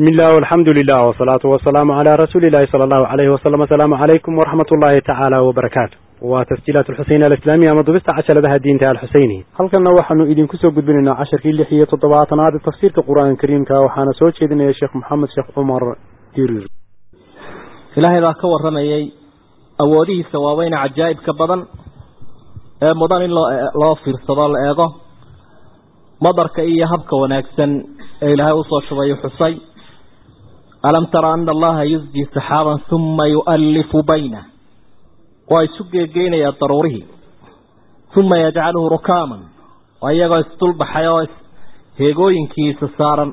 bismi illah alxamdu lilah wsalaatu wasalaamu calaa rasuuli illahi sala allahu alayhi wasalam asalaamu calaykum waraxmat ullahi tacaala wabarakaatu waa tasjiilaat alxuseyni alislaamiya ama dubista cashaladaha diinta alxuseyni halkanna waxaanu idinku soo gudbinaynaa casharkii lix iyo toddobaatanaad tafsiirka qur-aanka kariimka waxaana soo jeedinaya sheekh maxamed sheekh cumar dirir ilaahay baa ka waramayay awoodihiisa waaweyne cajaa'ibka badan ee mudan in loo loo fiirsado la eego madarka iyo habka wanaagsan ee ilaahay usoo shubayu xusay alam tara ana allaha yusji saxaaban uma yu'allifu baynah waa isu geegeynayaa daruurihii uma yajcaluhu rukaaman waa iyagoo isdulbaxay oo heegooyinkiisa saaran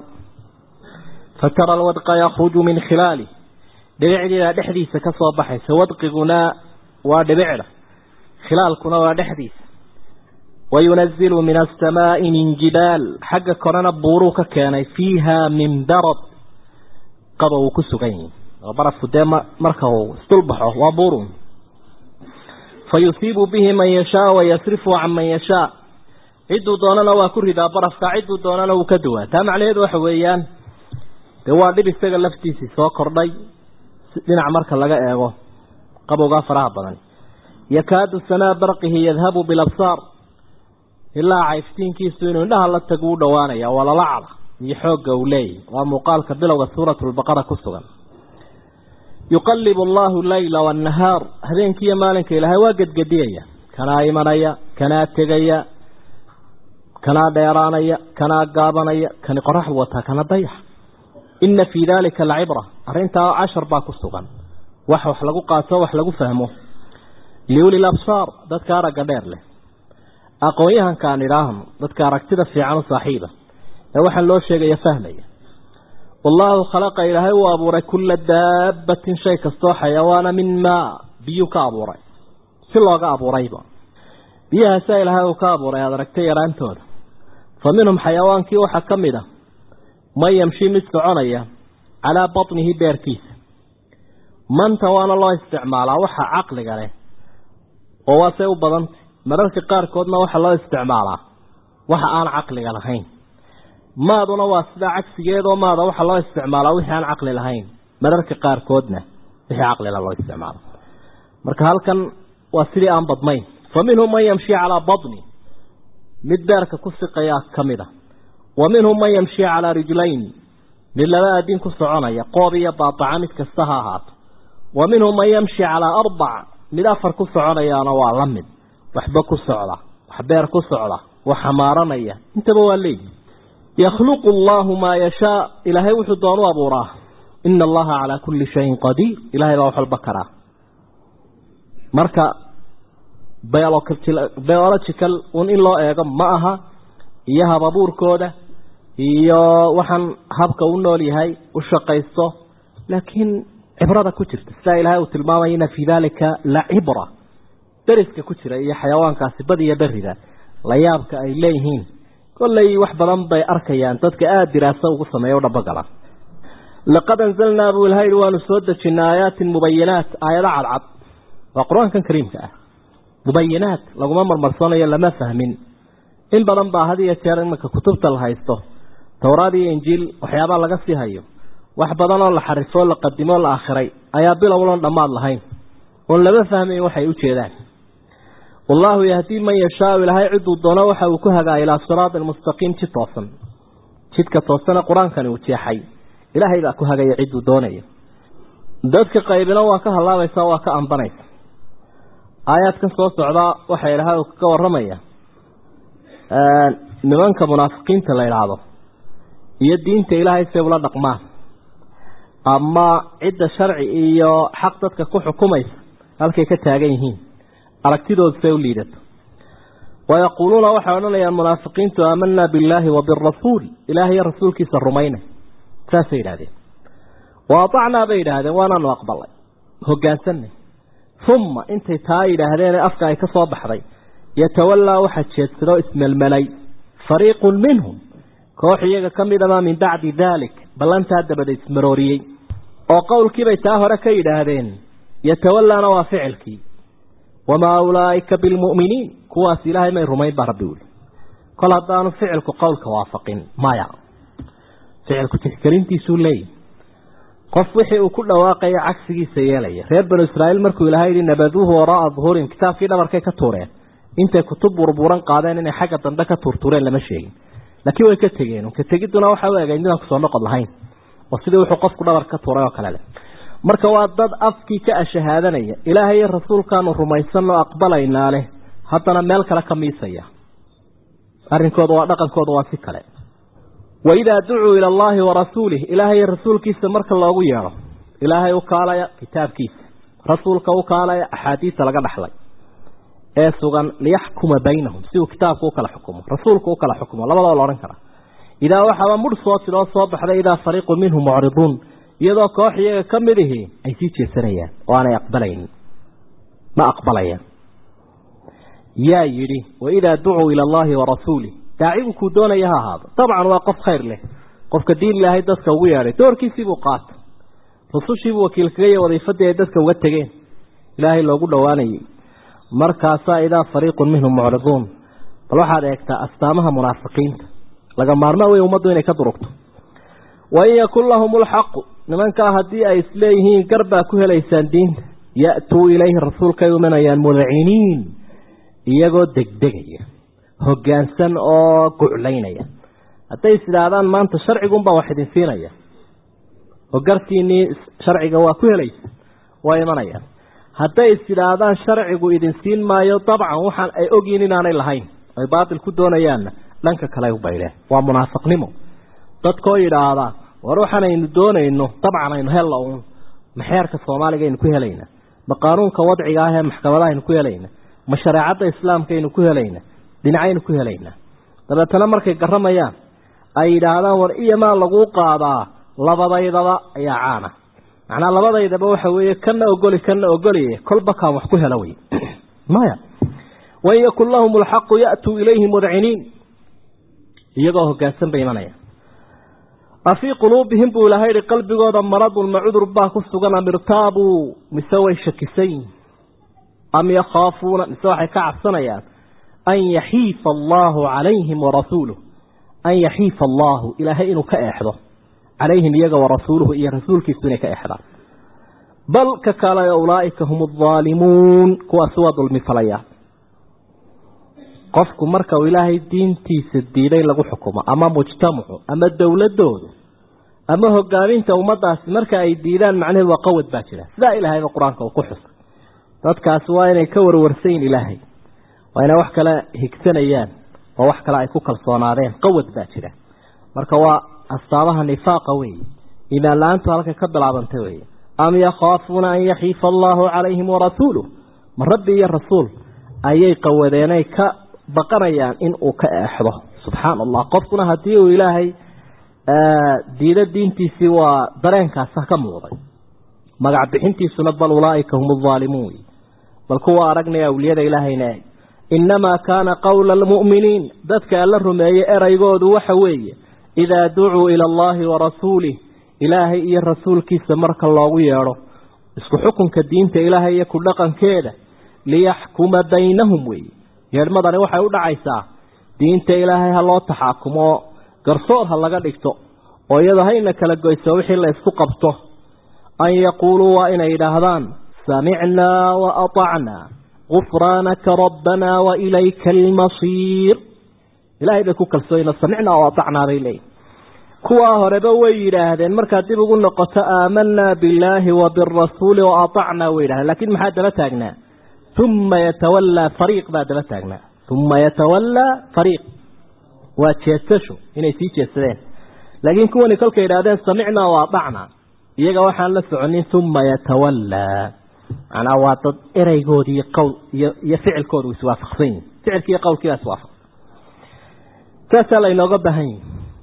fatara alwadqa yakruju min khilaalih dhibicdiibaa dhexdiisa ka soo baxaysa wadqiguna waa dhibicda khilaalkuna waa dhexdiisa wayunazilu min asamaai min jibaal xagga korena buuruu ka keenay fiiha min barad qaba uu ku sugan yihi oo barafku dee marka uu isdulbaxo waa buurun fayusiibu bihi man yashaa wayasrifu can man yashaa cidduu doonana waa ku ridaa barafka cidduu doonana wuu ka duwaa taa macnaheedu waxa weeyaan dee waa dhib isaga laftiisii soo kordhay dhinac marka laga eego qabowgaa faraha badan yakaadu sanaa barqihi yadhabu bilabsaar ilaa cayftiinkiisu inuu indhaha la tagu u dhowaanaya waa lalacda iyo xoogga uu leeyahy waa muuqaalka bilowga suuratu lbaqara ku sugan yuqalibu allahu leyla waannahaar habeenkiiyo maalinka ilaahay waa gedgediyaya kanaa imanaya kanaa tegaya kanaa dheeraanaya kanaa gaabanaya kani qoraxdu wataa kana dayax ina fii dalika lacibra arrintaa cashar baa ku sugan wax wax lagu qaato wax lagu fahmo liuli labsaar dadka aragga dheer leh aqoon-yahankaan idhaahno dadka aragtida fiican u saaxiiba ee waxaan loo sheegaya fahmaya wallaahu khalaqa ilaahay uu abuuray kulla daabbatin shay kastoo xayawaana min maa biyuu ka abuuray si looga abuurayba biyahaasaa ilaahay uu ka abuuray aada aragtay yaraantooda fa minhum xayawaankii waxaa ka mid a man yamshi mid soconaya calaa batnihi beerkiisa manta waana loo isticmaalaa waxa caqliga leh oo waasay u badantay mararka qaarkoodna waxaa loo isticmaalaa waxa aan caqliga lahayn maaduna waa sidaa cagsigeedoo maada waxaa loo isticmaalaa wixii aan caqli lahayn mararka qaarkoodna wixii caqlila loo isticmaalo marka halkan waa sidii aan badnayn fa minhum man yamshi calaa batni mid beerka ku siqayaa ka mid a wa minhum man yamshi calaa rijlayn mid laba adin ku soconaya qoob iyo baataca mid kasta ha ahaato wa minhum man yamshi calaa arbac mid afar ku soconayaana waa la mid waxba ku socda wax beer ku socda wax xamaaranaya intaba waa leeyihi yakhluqu allahu maa yashaa ilaahay wuxuu doonu abuuraa ina allaha calaa kulli shayin qadiir ilahay baa wax walba karaa marka biological un in loo eego ma aha iyo hab abuurkooda iyo waxaan habka u nool yahay u shaqaysto laakiin cibrada ku jirta sidaa ilaahay uu tilmaamaya ina fii dalika la cibra dariska ku jira iyo xayawaankaasi badiyo berida la yaabka ay leeyihiin kollay wax badan bay arkayaan dadka aada diraaso ugu sameeya u dhabagala laqad anzalnaa buu ilahay waanu soo dejinay aayaatin mubayinaat aayado cadcad waa qur-aankan kariimka ah mubayinaat laguma marmarsanayo lama fahmin in badan baa had iyo jeer iminka kutubta la haysto towraad iyo injiil waxyaabaa laga sii hayo wax badan oo la xarifoo la qadimo la akhiray ayaa bilowloon dhammaad lahayn oon lama fahmayn waxay u jeedaan wallaahu yahdii man yashaau ilaahay ciduu doono waxa uu ku hagaa ilaa siraatin mustaqiim jid toosan jidka toosana qur-aankani uu jeexay ilaahay baa ku hagaya ciduu doonaya dadka qaybina waa ka hallaabaysa waa ka ambanaysa aayaadkan soo socdaa waxaa ilaahay ka waramaya nimanka munaafiqiinta la idhaahdo iyo diinta ilaahay say ula dhaqmaan ama cidda sharci iyo xaq dadka ku xukumaysa halkay ka taagan yihiin aragtidooda say u liidato wayaquuluuna waxay odhanayaan munaafiqiintu aamanaa billaahi wa birasuul ilaah iyo rasuulkiisa rumaynay saasay yidhahdeen wa atacnaa bay yidhaahdeen waanaanu aqbalay hogaansanay uma intay taa yidhaahdeen afka ay ka soo baxday yatawallaa waxaa jeedsadoo ismelmelay fariiqun minhum koox iyaga ka mid amaa min bacdi daalik ballantaa dabada ismarooriyey oo qowlkiibay taa hore ka yidhaahdeen yatawallaana waa ficilkii wamaa ulaa'ika bilmu'miniin kuwaas ilaahay may rumayn baa rabbi wuli kol haddaanu ficilku qowlka waafaqin maya ficilku tixgelintiisuu leeyahy qof wixii uu ku dhawaaqaya cagsigiisa yeelaya reer banu israa'iil markuu ilaahay yidhi nabaduuhu wara'a duhuurim kitaabkii dhabarkay ka tuureen intay kutub burburan qaadeen inay xagga dambe ka tuurtuureen lama sheegin laakiin way ka tegeen ka tegiduna waxa u egayd midaan kusoo noqod lahayn oo sidii wuxuu qofku dhabar ka tuuray oo kale leh marka waa dad afkii ka ashahaadanaya ilaahay iyo rasuulkaanu rumaysanoo aqbalaynaa leh haddana meel kale ka miisaya arrinkooda waa dhaqankooda waa si kale waidaa ducuu ila allahi warasuulih ilaahay iyo rasuulkiisa marka loogu yeedho ilaahay u kaalaya kitaabkiisa rasuulka u kaalaya axaadiista laga dhaxlay ee sugan liyaxkuma baynahum si uu kitaabku u kala xukumo rasuulku u kala xukumo labadaba la odhan karaa idaa waxaaba mudh soo tidoo soo baxday idaa fariiqun minhum mucriduun iyadoo koox iyaga ka mid ihi ay sii jeesanayaan oo aanay aqbalaynin ma aqbalayaan yaa yidhi waidaa ducuu ila allahi warasuulih daacigu kuu doonaya ha ahaado dabcan waa qof khayr leh qofka diin ilaahay dadka ugu yeedhay doorkiisiibuu qaata rusushiibuu wakiil kaga ya wadiifadii ay dadka uga tegeen ilaahay loogu dhowaanayay markaasaa idaa fariiqun minhum mucriduun bal waxaad eegtaa astaamaha munaafiqiinta laga maarmaa wey ummaddu inay ka durugto wain yakun lahum lxaqu nimankaa haddii ay isleeyihiin garbaa ku helaysaan diinta ya'tuu ilayhi rasuulkay umanayaan mudciniin iyagoo degdegaya hoggaansan oo guclaynaya hadday is idhaahdaan maanta sharcigunbaa wax idin siinaya oo gartiinnii sharciga waa ku helaysa waa imanayaan hadday is idhaahdaan sharcigu idin siin maayo dabcan waxaan ay ogyihin inaanay lahayn ay baatil ku doonayaanna dhanka kale u baydheen waa munaafiqnimo dadkoo yidhaahda war waxaan aynu doonayno dabcan aynu hella uun ma xeerka soomaaliga aynu ku helayna ma qaanuunka wadciga ah ee maxkamadaha aynu ku helayna ma shareecadda islaamka aynu ku helayna dhinacaynu ku helaynaa dabeetana markay garamayaan ay yidhaahdaan war iyamaa laguu qaadaa labadaydaba ayaa caana macnaa labadaydaba waxa weeye kana ogoli kana ogoliye kolba kaan wax ku hela wey maya wain yakun lahum alxaqu ya'tuu ilayhi mudciniin iyagoo hoggaansan bay imanayaan afii quluubihim buu ilahay yihi qalbigooda maradun ma cudur baa ku sugan am irtaabuu mise way shakisayin am yakhaafuuna mise waxay ka cabsanayaan an yaxiifa allaahu calayhim warasuuluh an yaxiifa allaahu ilaahay inuu ka eexdo calayhim iyaga warasuuluhu iyo rasuulkiisu inay ka eexdaan bal ka kale ulaa'ika hum aldaalimuun kuwaasi waa dulmi falayaan qofku marka uu ilaahay diintiisa diiday lagu xukumo ama mujtamacu ama dowladoodu ama hogaaminta ummadaasi marka ay diidaan macnaheedu waa qawad baa jira sidaa ilaahayba qur-aanka uu ku xusay dadkaasi waa inay ka warwarsayin ilaahay waa inay wax kale higsanayaan oo wax kale ay ku kalsoonaadeen qawad baa jira marka waa astaamaha nifaaqa weeye iimaan la-aantu halka ka bilaabantay weeye am yakhaafuuna an yaxiifa allaahu calayhim warasuuluh ma rabbi iyo rasuul ayay qawadeenay ka baqanayaan in uu ka eexdo subxaana allah qofkuna haddii uu ilaahay diido diintiisii waa dareenkaasa ka muuqday magac bixintiisuna bal ulaaika hum aldaalimuun bal kuwa aragnaya awliyada ilaahayna innamaa kaana qowla almu'miniin dadka alla rumeeyey eraygoodu waxa weeye idaa ducuu ila allahi warasuulih ilaahay iyo rasuulkiisa marka loogu yeedho isku xukunka diinta ilaahay iyo ku dhaqankeeda liyaxkuma baynahum weeye yeedhmadani waxay u dhacaysaa diinta ilaahay ha loo taxaakumo garsoor ha laga dhigto oo iyadoo hayna kala goyso wixii la isku qabto an yaquuluu waa inay yidhaahdaan samicnaa wa atacnaa gufraanaka rabbanaa wa ilayka almasiir ilahay bay ku kalsooyino samicnaa wa atacnaa bay leeyihin kuwaa horeba way yidhaahdeen markaad dib ugu noqoto aamanaa billaahi wa birasuuli wa atacnaa way yidhahdeen lakin maxaa daba taagnaa uma yatawallaa fariiq baa daba taagnaa uma yatawallaa fariiq waa jeesasho inay sii jeesadeen laakiin kuwani kolkay yidhahdeen samicnaa wa atacnaa iyaga waxaan la soconin uma yatawallaa macnaa waa dad ereygoodi iyo qowl iyo iyo ficilkoodu iswaafaqsan yihin ficilki iyo qowlkiibaa iswaafaqsan saasaa laynooga baahan yihi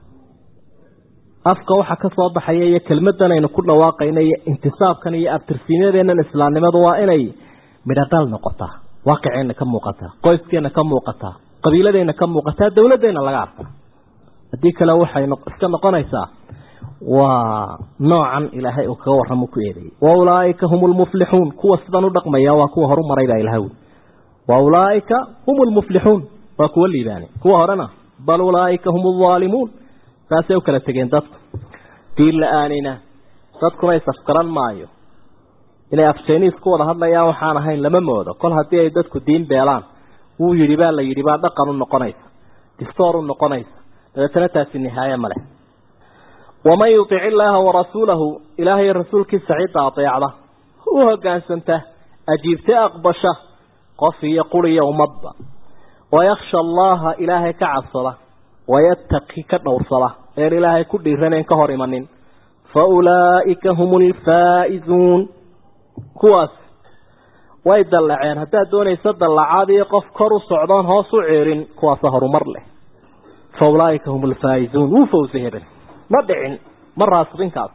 afka waxa ka soo baxaya iyo kelmadan aynu ku dhawaaqayna iyo intisaabkan iyo abtirsiinyadeennan islaamnimadu waa inay midhadal noqotaa waaqiceenna ka muuqataa qoyskeenna ka muuqataa qabiiladeenna ka muuqataa dowladeenna laga arkaa haddii kale waxay iska noqonaysaa waa noocan ilaahay uu kaga warramo ku eedeeyey wa ulaaika hum lmuflixuun kuwa sidan u dhaqmaya waa kuwa horu maray baa ilaha wi wa ulaaika hum lmuflixuun waa kuwa liibaane kuwa horena bal ulaaika hum aldaalimuun saasay u kala tegeen dadku diin la-aanina dadkuna isafgaran maayo inay afjayniis ku wada hadlayaan waxaan ahayn lama moodo kol haddii ay dadku diin beelaan wuu yidhi baa la yidhi baa dhaqan u noqonaysa distoor u noqonaysa dabeetana taasi nihaaye ma leh waman yutic illaaha warasuulahu ilaahay rasuulkiisa cidda adeecda u hogaansanta ajiibta aqbasha qof iyo quri iyo ummadba wayakhsha allaha ilaahay ka cabsada wayattaqi ka dhowrsada een ilaahay ku dhiiranen ka hor imanin fa ulaa'ika hum lfaa'izuun kuwaas way dallaceen haddaad doonaysa dallacaad iyo qof kor u socdoon hoos u ceerin kuwaasa horumar leh fa ulaa'ika hum alfaa'izuun wuu fawsa hebel ma dhicin ma raasibinkaas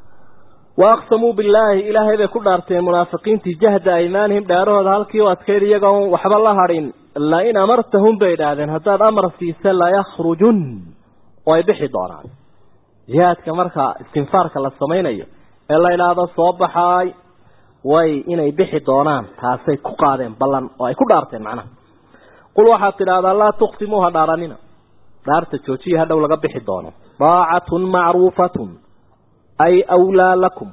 wa aqsamuu billaahi ilaahay bay ku dhaarteen munaafiqiintii jahda aymaanihim dhaarahooda halkii u adkayd iyagoon waxba la hadhin lain amartahum bay idhaahdeen haddaad amar siisa layakrujun way bixi doonaan jihaadka marka istinfaarka la samaynayo ee la idhaahdo soo baxaay way inay bixi doonaan taasay ku qaadeen ballan oo ay ku dhaarteen macnaha qul waxaad tidhahdaa laa tuqsimuuha dhaaranina dhaarta joojiya hadhow laga bixi doono daacatun macruufatun ay awlaa lakum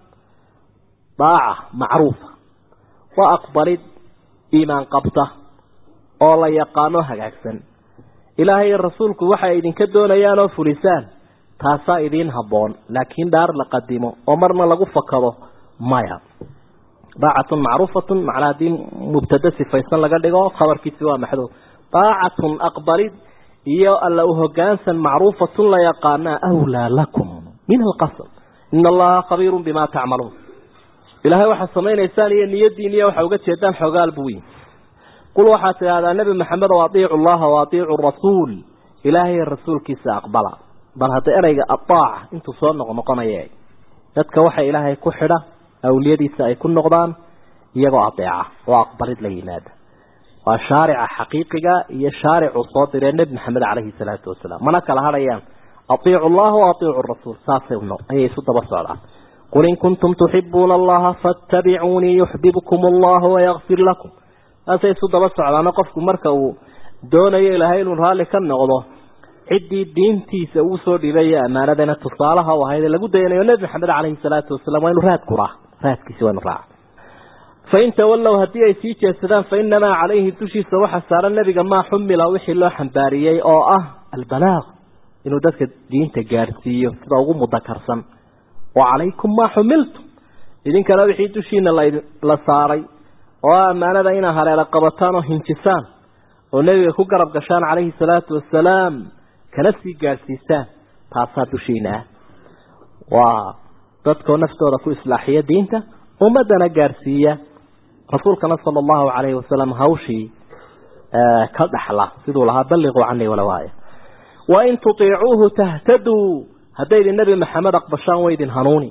daaca macruufa waa aqbalid iimaan qabta oo la yaqaano hagaagsan ilaahay iyo rasuulku waxay idinka doonayaan oo fulisaan taasaa idiin habboon laakiin dhaar la qadimo oo marna lagu fakado maya daacatun macruufatun macnaa haddii mubtada sifaysan laga dhigo khabarkiisi waa maxduud daacatun aqbalid iyo alla u hogaansan macruufatun la yaqaanaa awlaa lakum min alqasam ina allaha khabiirun bima tacmaluun ilaahay waxaad samaynaysaan iyo niyadiin iyo waxa uga jeedaan xogaal buu yihi qul waxaad tidhahdaa nebi maxamed oo atiicu llaha wa atiicu rasuul ilaahay rasuulkiisa aqbala bal hadda ereyga adaaca intuu soo noqnoqonaya dadka waxa ilaahay ku xidha awliyadiisa ay ku noqdaan iyagoo adeeca oo aqbalid la yimaada waa shaarica xaqiiqiga iyo shaaricuu soo diree nebi maxamed caleyhi salaatu wasalaam mana kala hadhayaan atiicu llaha wa atiicu rasuul saasay ayay isu daba socdaan qul in kuntum tuxibuuna allaha faatabicuunii yuxbibkum allahu wayakfir lakum saasay isu daba socdaano qofku marka uu doonayo ilaahay inuu raalli ka noqdo ciddii diintiisa uu soo dhibay ammaanadana tusaalaha u ahayd lagu dayanayo nebi maxamed caleyhi salaatu wasalaam waa inu raad kuraa raadkiisi waa inu raaca fain tawallow haddii ay sii jeedsadaan fa inamaa calayhi dushiisa waxaa saaran nebiga maa xumila wixii loo xambaariyey oo ah albalaaq inuu dadka diinta gaadhsiiyo sida ugu mudakarsan wa calaykum maa xumiltum idinkana wixii dushiina la saaray oo ammaanada inaa haleela qabataan oo hinjisaan oo nebiga ku garab gashaan calayhi salaatu wasalaam kana sii gaadhsiisaan taasaa dushiina ah waa dadkoo naftooda ku islaaxiya diinta ummadana gaadhsiiya rasuulkana sala allahu calayhi wasalam hawshii ka dhaxla siduu lahaa balliquu canii walow aaya wain tutiicuuhu tahtaduu haddaydin nebi maxamed aqbashaan waydin hanuuni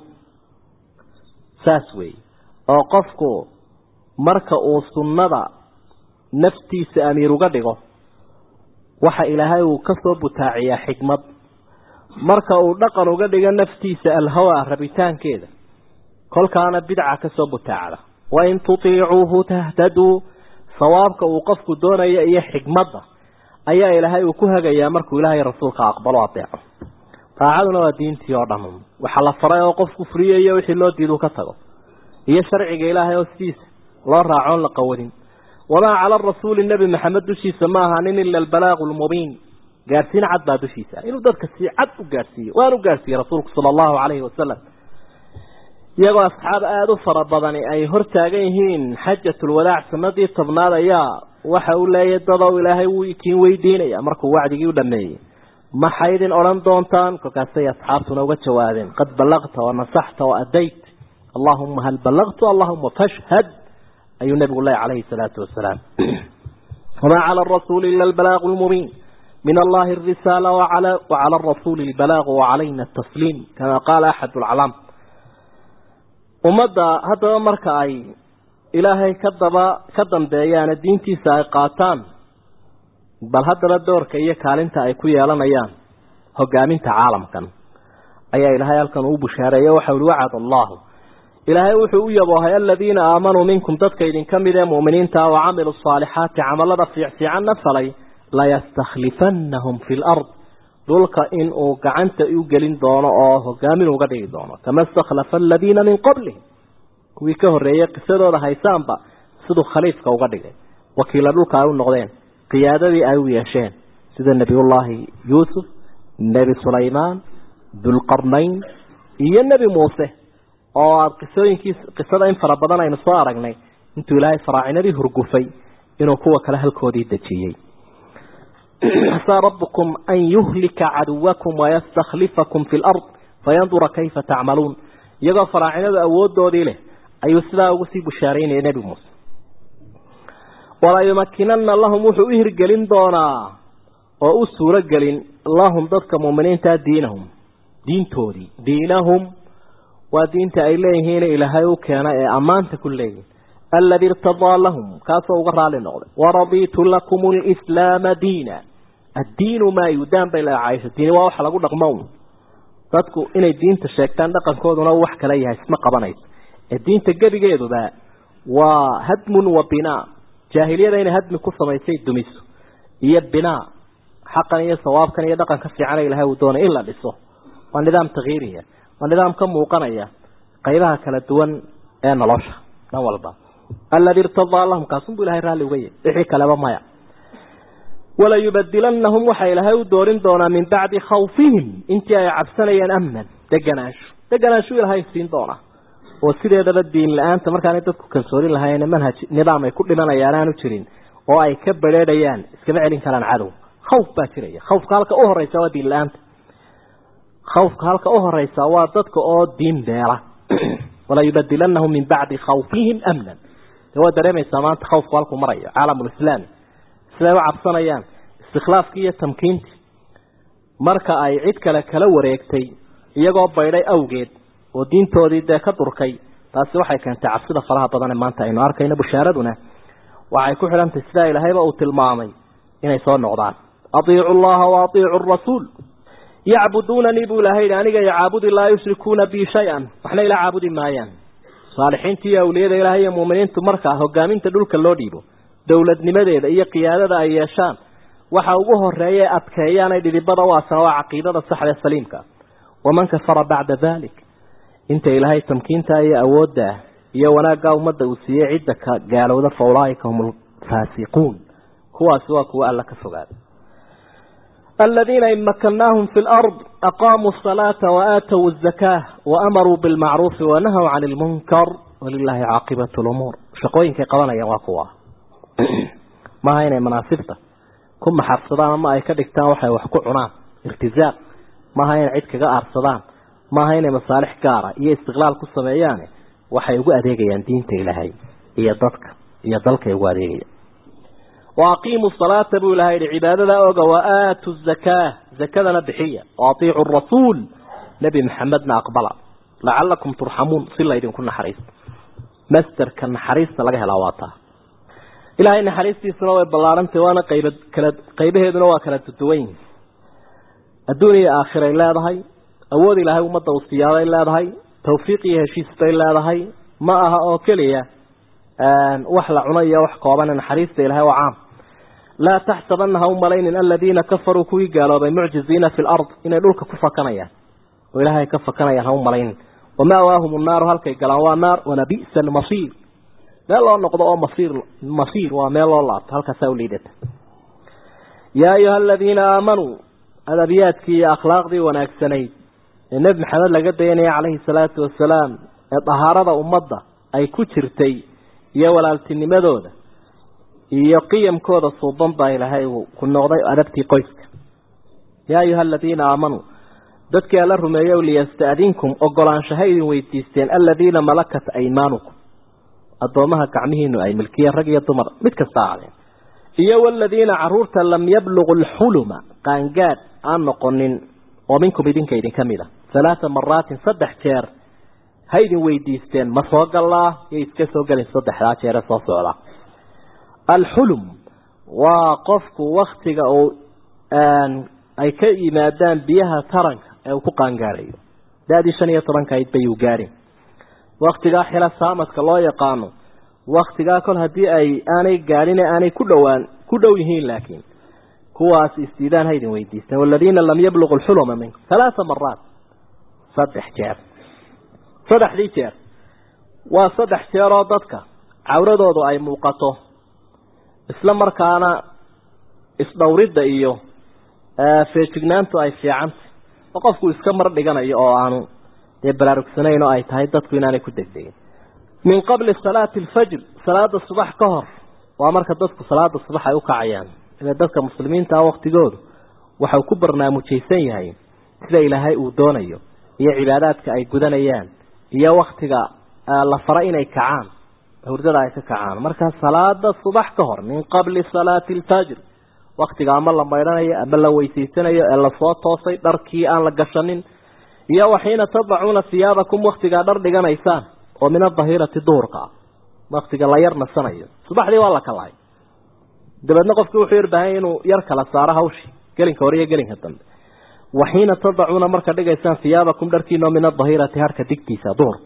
saas weeye oo qofku marka uu sunnada naftiisa amiir uga dhigo waxa ilaahay uu ka soo butaaciyaa xikmad marka uu dhaqan uga dhigo naftiisa alhawa rabitaankeeda kolkaana bidca ka soo butaacda wain tutiicuuhu tahtaduu sawaabka uu qofku doonaya iyo xikmadda ayaa ilaahay uu ku hagayaa markuu ilaahay rasuulka aqbalo adeeco daacaduna waa diintii oo dhan waxaa la faray oo qofku furiyayo wixii loo diidu ka tago iyo sharciga ilaahay oo sidiisa loo raacoon la qawadin wamaa cala rasuuli nebi maxamed dushiisa ma ahaanin ila albalaaqu lmubiin gaadhsiin cad baa dushiisa inuu dadka si cad u gaadhsiiyo waan u gaadhsiiyey rasuulku sala allahu calayhi wasalam iyagoo asxaab aada u fara badani ay hor taagan yihiin xajatulwadaac sanadii tobnaad ayaa waxa uu leeyahy dadow ilaahay wuu ikiin weydiinaya markuu wacdigii u dhameeyey maxay idin odhan doontaan kolkaasay asxaabtuna uga jawaabeen qad ballaqta wa nasaxta wa adayt allahuma hal ballaqtu allahuma fashhad ayuu nabigu leeyahy calayhi salaatu wasalaam wamaa cala arasuuli ila albalaaqu lmubiin min allahi arisaala wacala arasuuli albalaaqu wacalayna atasliim kama qaala axad lcalaam ummadda haddaba marka ay ilaahay ka daba ka dambeeyaane diintiisa ay qaataan bal haddaba doorka iyo kaalinta ay ku yeelanayaan hogaaminta caalamkan ayaa ilaahay halkan uu bushaareeye waxau ihi wacad allahu ilaahay wuxuu u yaboohay aladiina aamanuu minkum dadka idinka mid ee mu'miniinta wa camiluu saalixaati camalada fiicfiicanna falay layastakhlifannahum fi lard dhulka in uu gacanta u gelin doono oo hogaamin uga dhigi doono kama istakhlafa aladiina min qablihim kuwii ka horreeyey qisadooda haysaanba siduu khaliifka uga dhigay wakiila dhulka ay u noqdeen qiyaadadii ay u yeesheen sida nebiyullaahi yuusuf nebi sulaymaan dulqarnayn iyo nebi muuse oo aada qisooyinkiis qisada in fara badan aynu soo aragnay intuu ilaahay faraacinadii hurgufay inuu kuwa kale halkoodii dejiyey asaa rabbukum an yuhlika caduwakum wayastakhlifakum fi lard fayandura kayfa tacmaluun iyagoo faraacinadu awoodoodii leh ayuu sidaa ugu sii bushaaraynaya nebi muuse walaa yumakinana lahum wuxuu u hirgelin doonaa oo u suuro gelin lahum dadka muuminiinta diinahum diintoodii diinahum waa diinta ay leeyihiin ilaahay u keena ee ammaanta ku leeyihin aladi irtadaa lahum kaasoo uga raali noqday waraditu lakum lislaama diina addiinu maa yudaan bay leedahay caaisha diini waa waxa lagu dhaqmo un dadku inay diinta sheegtaan dhaqankooduna wax kale yahay isma qabanayso ee diinta gebigeeduba waa hadmun wa binaa jaahiliyada inay hadmi ku samaysay dumiso iyo binaa xaqan iyo sawaabkan iyo dhaqanka fiican ilahay uu doonay in la dhiso waa nidaam takhiiriya waa nidaam ka muuqanaya qaybaha kala duwan ee nolosha dhan walba aladi irtadaa lahum kaasunbuu ilahay raalli uga yahy wixii kaleba maya walayubadilanahum waxaa ilaahay u doorin doonaa min bacdi khawfihim intii ay cabsanayeen amnan deganaansho deganaanshu ilaahay siin doonaa oo sideedaba diin la-aanta markaanay dadku kalsoonin lahayn manhaj nidaam ay ku dhimanayaan aanu jirin oo ay ka bedheedhayaan iskama celin karaan cadow khawf baa jiraya khawfka halka u horeysa waa diin la-aanta khawfka halka u horeysa waa dadka oo diin beela walayubadilanahum min bacdi khawfihim amnan de waa dareemaysaa maanta khawfku halkuu marayo caalamulislaami siday u cabsanayaan istikhlaafkii iyo tamkiintii marka ay cid kale kala wareegtay iyagoo baydhay awgeed oo diintoodii dee ka durkay taasi waxay keentay cabsida faraha badan ee maanta aynu arkayno bushaaraduna waxay ku xidhantahy sidaa ilaahayba uu tilmaamay inay soo noqdaan atiicu llaha wa atiicu rasuul yacbuduunanii buu ilahay yihi aniga yacaabudi laa yushrikuuna bi shay-an waxna ila caabudi maayaan saalixiinta iyo awliyada ilahay iyo muuminiintu markaa hogaaminta dhulka loo dhiibo dowladnimadeeda iyo qiyaadada ay yeeshaan waxa ugu horeeya adkeeyaan ay dhidibada u asana waa caqiidada saxda ee saliimka waman kafara bacda dalik inta ilaahay tamkiinta iyo awoodda iyo wanaagga ummadda uu siiyey cidda ka gaalowda fa ulaaika hum alfaasiquun kuwaasi waa kuwa alla ka fogaaday aladiina in makannaahum fi lard aqaamuu asalaata waaatow azakaa waamaruu bilmacruufi wanahaw cani lmunkar walilaahi caaqibatu lumuur shaqooyinkay qabanayaan waa kuwa maaha inay manaasibta ku maxarsadaan ama ay ka dhigtaan waxay wax ku cunaan irtizaaq maaha inay cid kaga aarsadaan maaha inay masaalix gaara iyo istiqlaal ku sameeyaane waxay ugu adeegayaan diinta ilaahay iyo dadka iyo dalkay ugu adeegayaan wa aqiimuu salaata buu ilahay yihi cibaadada oga wa aatu zakaa zakadana bixiya wa atiicu rasuul nebi maxamedna aqbala lacalakum turxamuun si laydinku naxariisto masterka naxariista laga helaa waa taa ilaahay naxariistiisuna way ballaarantay waana qayba kala qaybaheeduna waa kala duduwan yihin adduun iyo aakhiray leedahay awood ilaahay ummadda uu siyaaday leedahay tawfiiq iyo heshiis bay leedahay ma aha oo keliya wax la cuno iyo wax kooban naxariista ilahay waa caam laa taxsabana ha u malaynin aladiina kafaruu kuwii gaaloobay mucjiziina fi lard inay dhulka ku fakanayaan oo ilaahay ka fakanayaan ha u malaynin wamaawaahum nnaaru halkay galaan waa naar walabi'sa almasiir meel loo noqdo oo masiir masiir waa meel loo laabto halkaasaa u liidata yaa ayuha aladiina aamanuu adabiyaadkii iyo akhlaaqdii wanaagsanayd ee nebi maxamed laga dayanaya calayhi salaatu wasalaam ee dahaarada ummadda ay ku jirtay iyo walaaltinimadooda iyo qiyamkooda suuban baa ilaahay uu ku noqday adabtii qoyska yaa ayuha aladiina aamanuu dadkii alla rumeeyo liyasta'dinkum ogolaanshaha idin weydiisteen aladiina malakat aymaanukum addoomaha gacmihiinu ay milkiyeen rag iyo dumar mid kasta aadeen iyo waladiina caruurta lam yabluqu alxuluma qaangaad aan noqonin oo minkum idinka idinka mid a halaata maraatin saddex jeer ha idin weydiisteen ma soo gallaa yay iska soo gelin saddexdaa jeere soo socda alxulum waa qofku waktiga uu ay ka yimaadaan biyaha taranka ee uu ku qaangaarayo da-dii shan iyo tobanka ayd bayuu gaadhin waktigaa xila saamadka loo yaqaano waktigaa kol haddii ay aanay gaadhin aanay ku dhowaan ku dhow yihiin laakiin kuwaas istiidaan haydin weydiisteen waladiina lam yabluqu lxuluma minkum halaaa maraat saddex jeer saddexdii jeer waa saddex jeeroo dadka cawradoodu ay muuqato isla markaana isdhowridda iyo feejignaantu ay fiicantay oo qofku iska mar dhiganayo oo aanu dee baraarugsanayn oo ay tahay dadku inaanay ku degdegin min qabli salaati alfajr salaada subax ka hor waa marka dadku salaada subax ay u kacayaan ile dadka muslimiinta waktigoodu waxau ku barnaamijaysan yahay sida ilaahay uu doonayo iyo cibaadaadka ay gudanayaan iyo waktiga la fara inay kacaan hurdada ay ka kacaan marka salaada subax ka hor min qabli salaati alfajr waktiga ama la maydhanayo ama la weysaysanayo ee lasoo toosay dharkii aan la gashanin iyo waxiina tadacuuna hiyaabakum waktigaa dhar dhiganaysaan oo min adahirati duhurka ah waktiga la yar nasanayo subaxdii waa la kalahay dabeedna qofkii wuxuu yarbaahay inuu yar kala saaro hawshii gelinka hore iyo gelinka dambe waxiina tadacuuna marka dhigaysaan hiyaabakum dharkiinoo min adahirati harka digtiisa duhur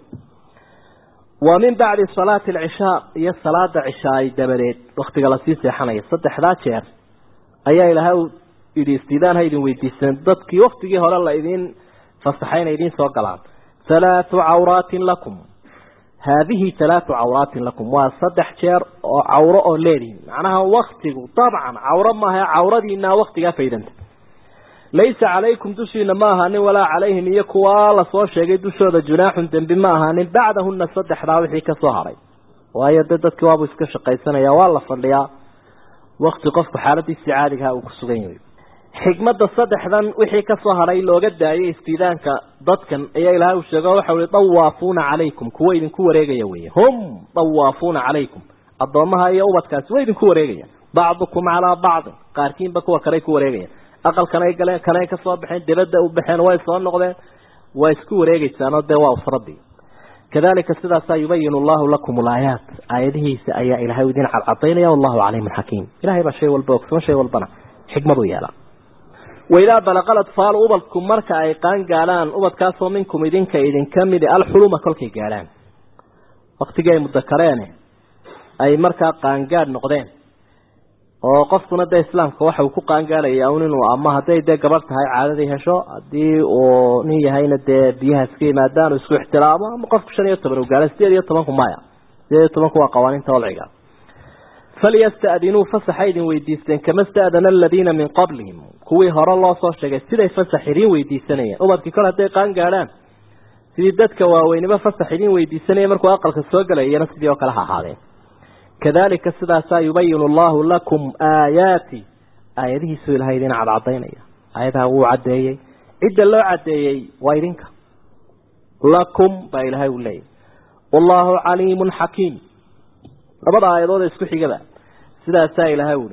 wa min bacdi salaati alcishaa iyo salaada cishaay dabadeed waktiga lasii seexanaya saddexdaa jeer ayaa ilaahay u yidhi istiidaan ha idin weydiiseen dadkii waktigii hore la idin fasaxay inay idiin soo galaan halaathu cawraatin lakum haadihi halaathu cawraatin lakum waa saddex jeer oo cawro oo leedihin macnaha waktigu dabcan cawro maaha cawradiinaa waktigaa faydanta laysa calaykum dushiina ma ahaanin walaa calayhim iyo kuwaa lasoo sheegay dushooda junaaxun dembi ma ahaanin bacdahuna saddexdaa wixii ka soo haray waayo dee dadkii waabuu iska shaqaysanaya waa la fadhiyaa wakti qofku xaaladiisii caadigaha uu ku sugan yahay xikmadda saddexdan wixii ka soo hadhay looga daayay istiidaanka dadkan ayaa ilaahay uu sheego waxa uhi dawaafuuna calaykum kuwa idinku wareegaya weeye hum dawaafuuna calaykum addoommaha iyo ubadkaasi way idinku wareegaya bacdukum calaa bacdin qaarkiinba kuwa kaley ku wareegayaan aqalkanay galeen kanay ka soo baxeen dibadda u baxeen way soo noqdeen waa isku wareegaysaanoo dee waa usradii kadalika sidaasaa yubayinu allahu lakum alaayaat aayadihiisa ayaa ilahay idin cadcadaynaya wallahu caliimun xakiim ilahay baa shay walba ogsoon shay walbana xikmadu yeela waidaa balaqal atfaalu ubadku marka ay qaan gaadhaan ubadkaasoo minkum idinka idinka midi alxuluma kolkay gaadhaan waktigii ay mudakareene ay markaa qaangaadh noqdeen oo qofkuna dee islaamka waxa uu ku qaangaadhaya un inuu ama hadday dee gabadh tahay caadadii hesho haddii uu nin yahayna dee biyaha iska yimaadaan isku ixtiraamo ama qofku shan iyo toban u gaadha sideed iyo tobanku maya sideed iyo tobanku waa qawaaniinta wadciga falyasta'dinuu fasaxa idin weydiisteen kama sta'dana aladiina min qablihim kuwii hore loo soo sheegay siday fasax idiin weydiisanayeen ubadkii kol hadday qaan gaadhaan sidii dadka waaweynimo fasax idiin weydiisanaya markuu aqalka soo galayana sidii oo kale ha ahaadeen kadalika sidaasaa yubayinu allahu lakum aayaati aayadihiisuu ilahay idin cadcadaynaya aayadaha wuu caddeeyey cidda loo caddeeyey waa idinka lakum baa ilaahay uu leeyahy wallaahu caliimun xakiim labada aayadood isku xigaba sidaasaa ilaahay uhi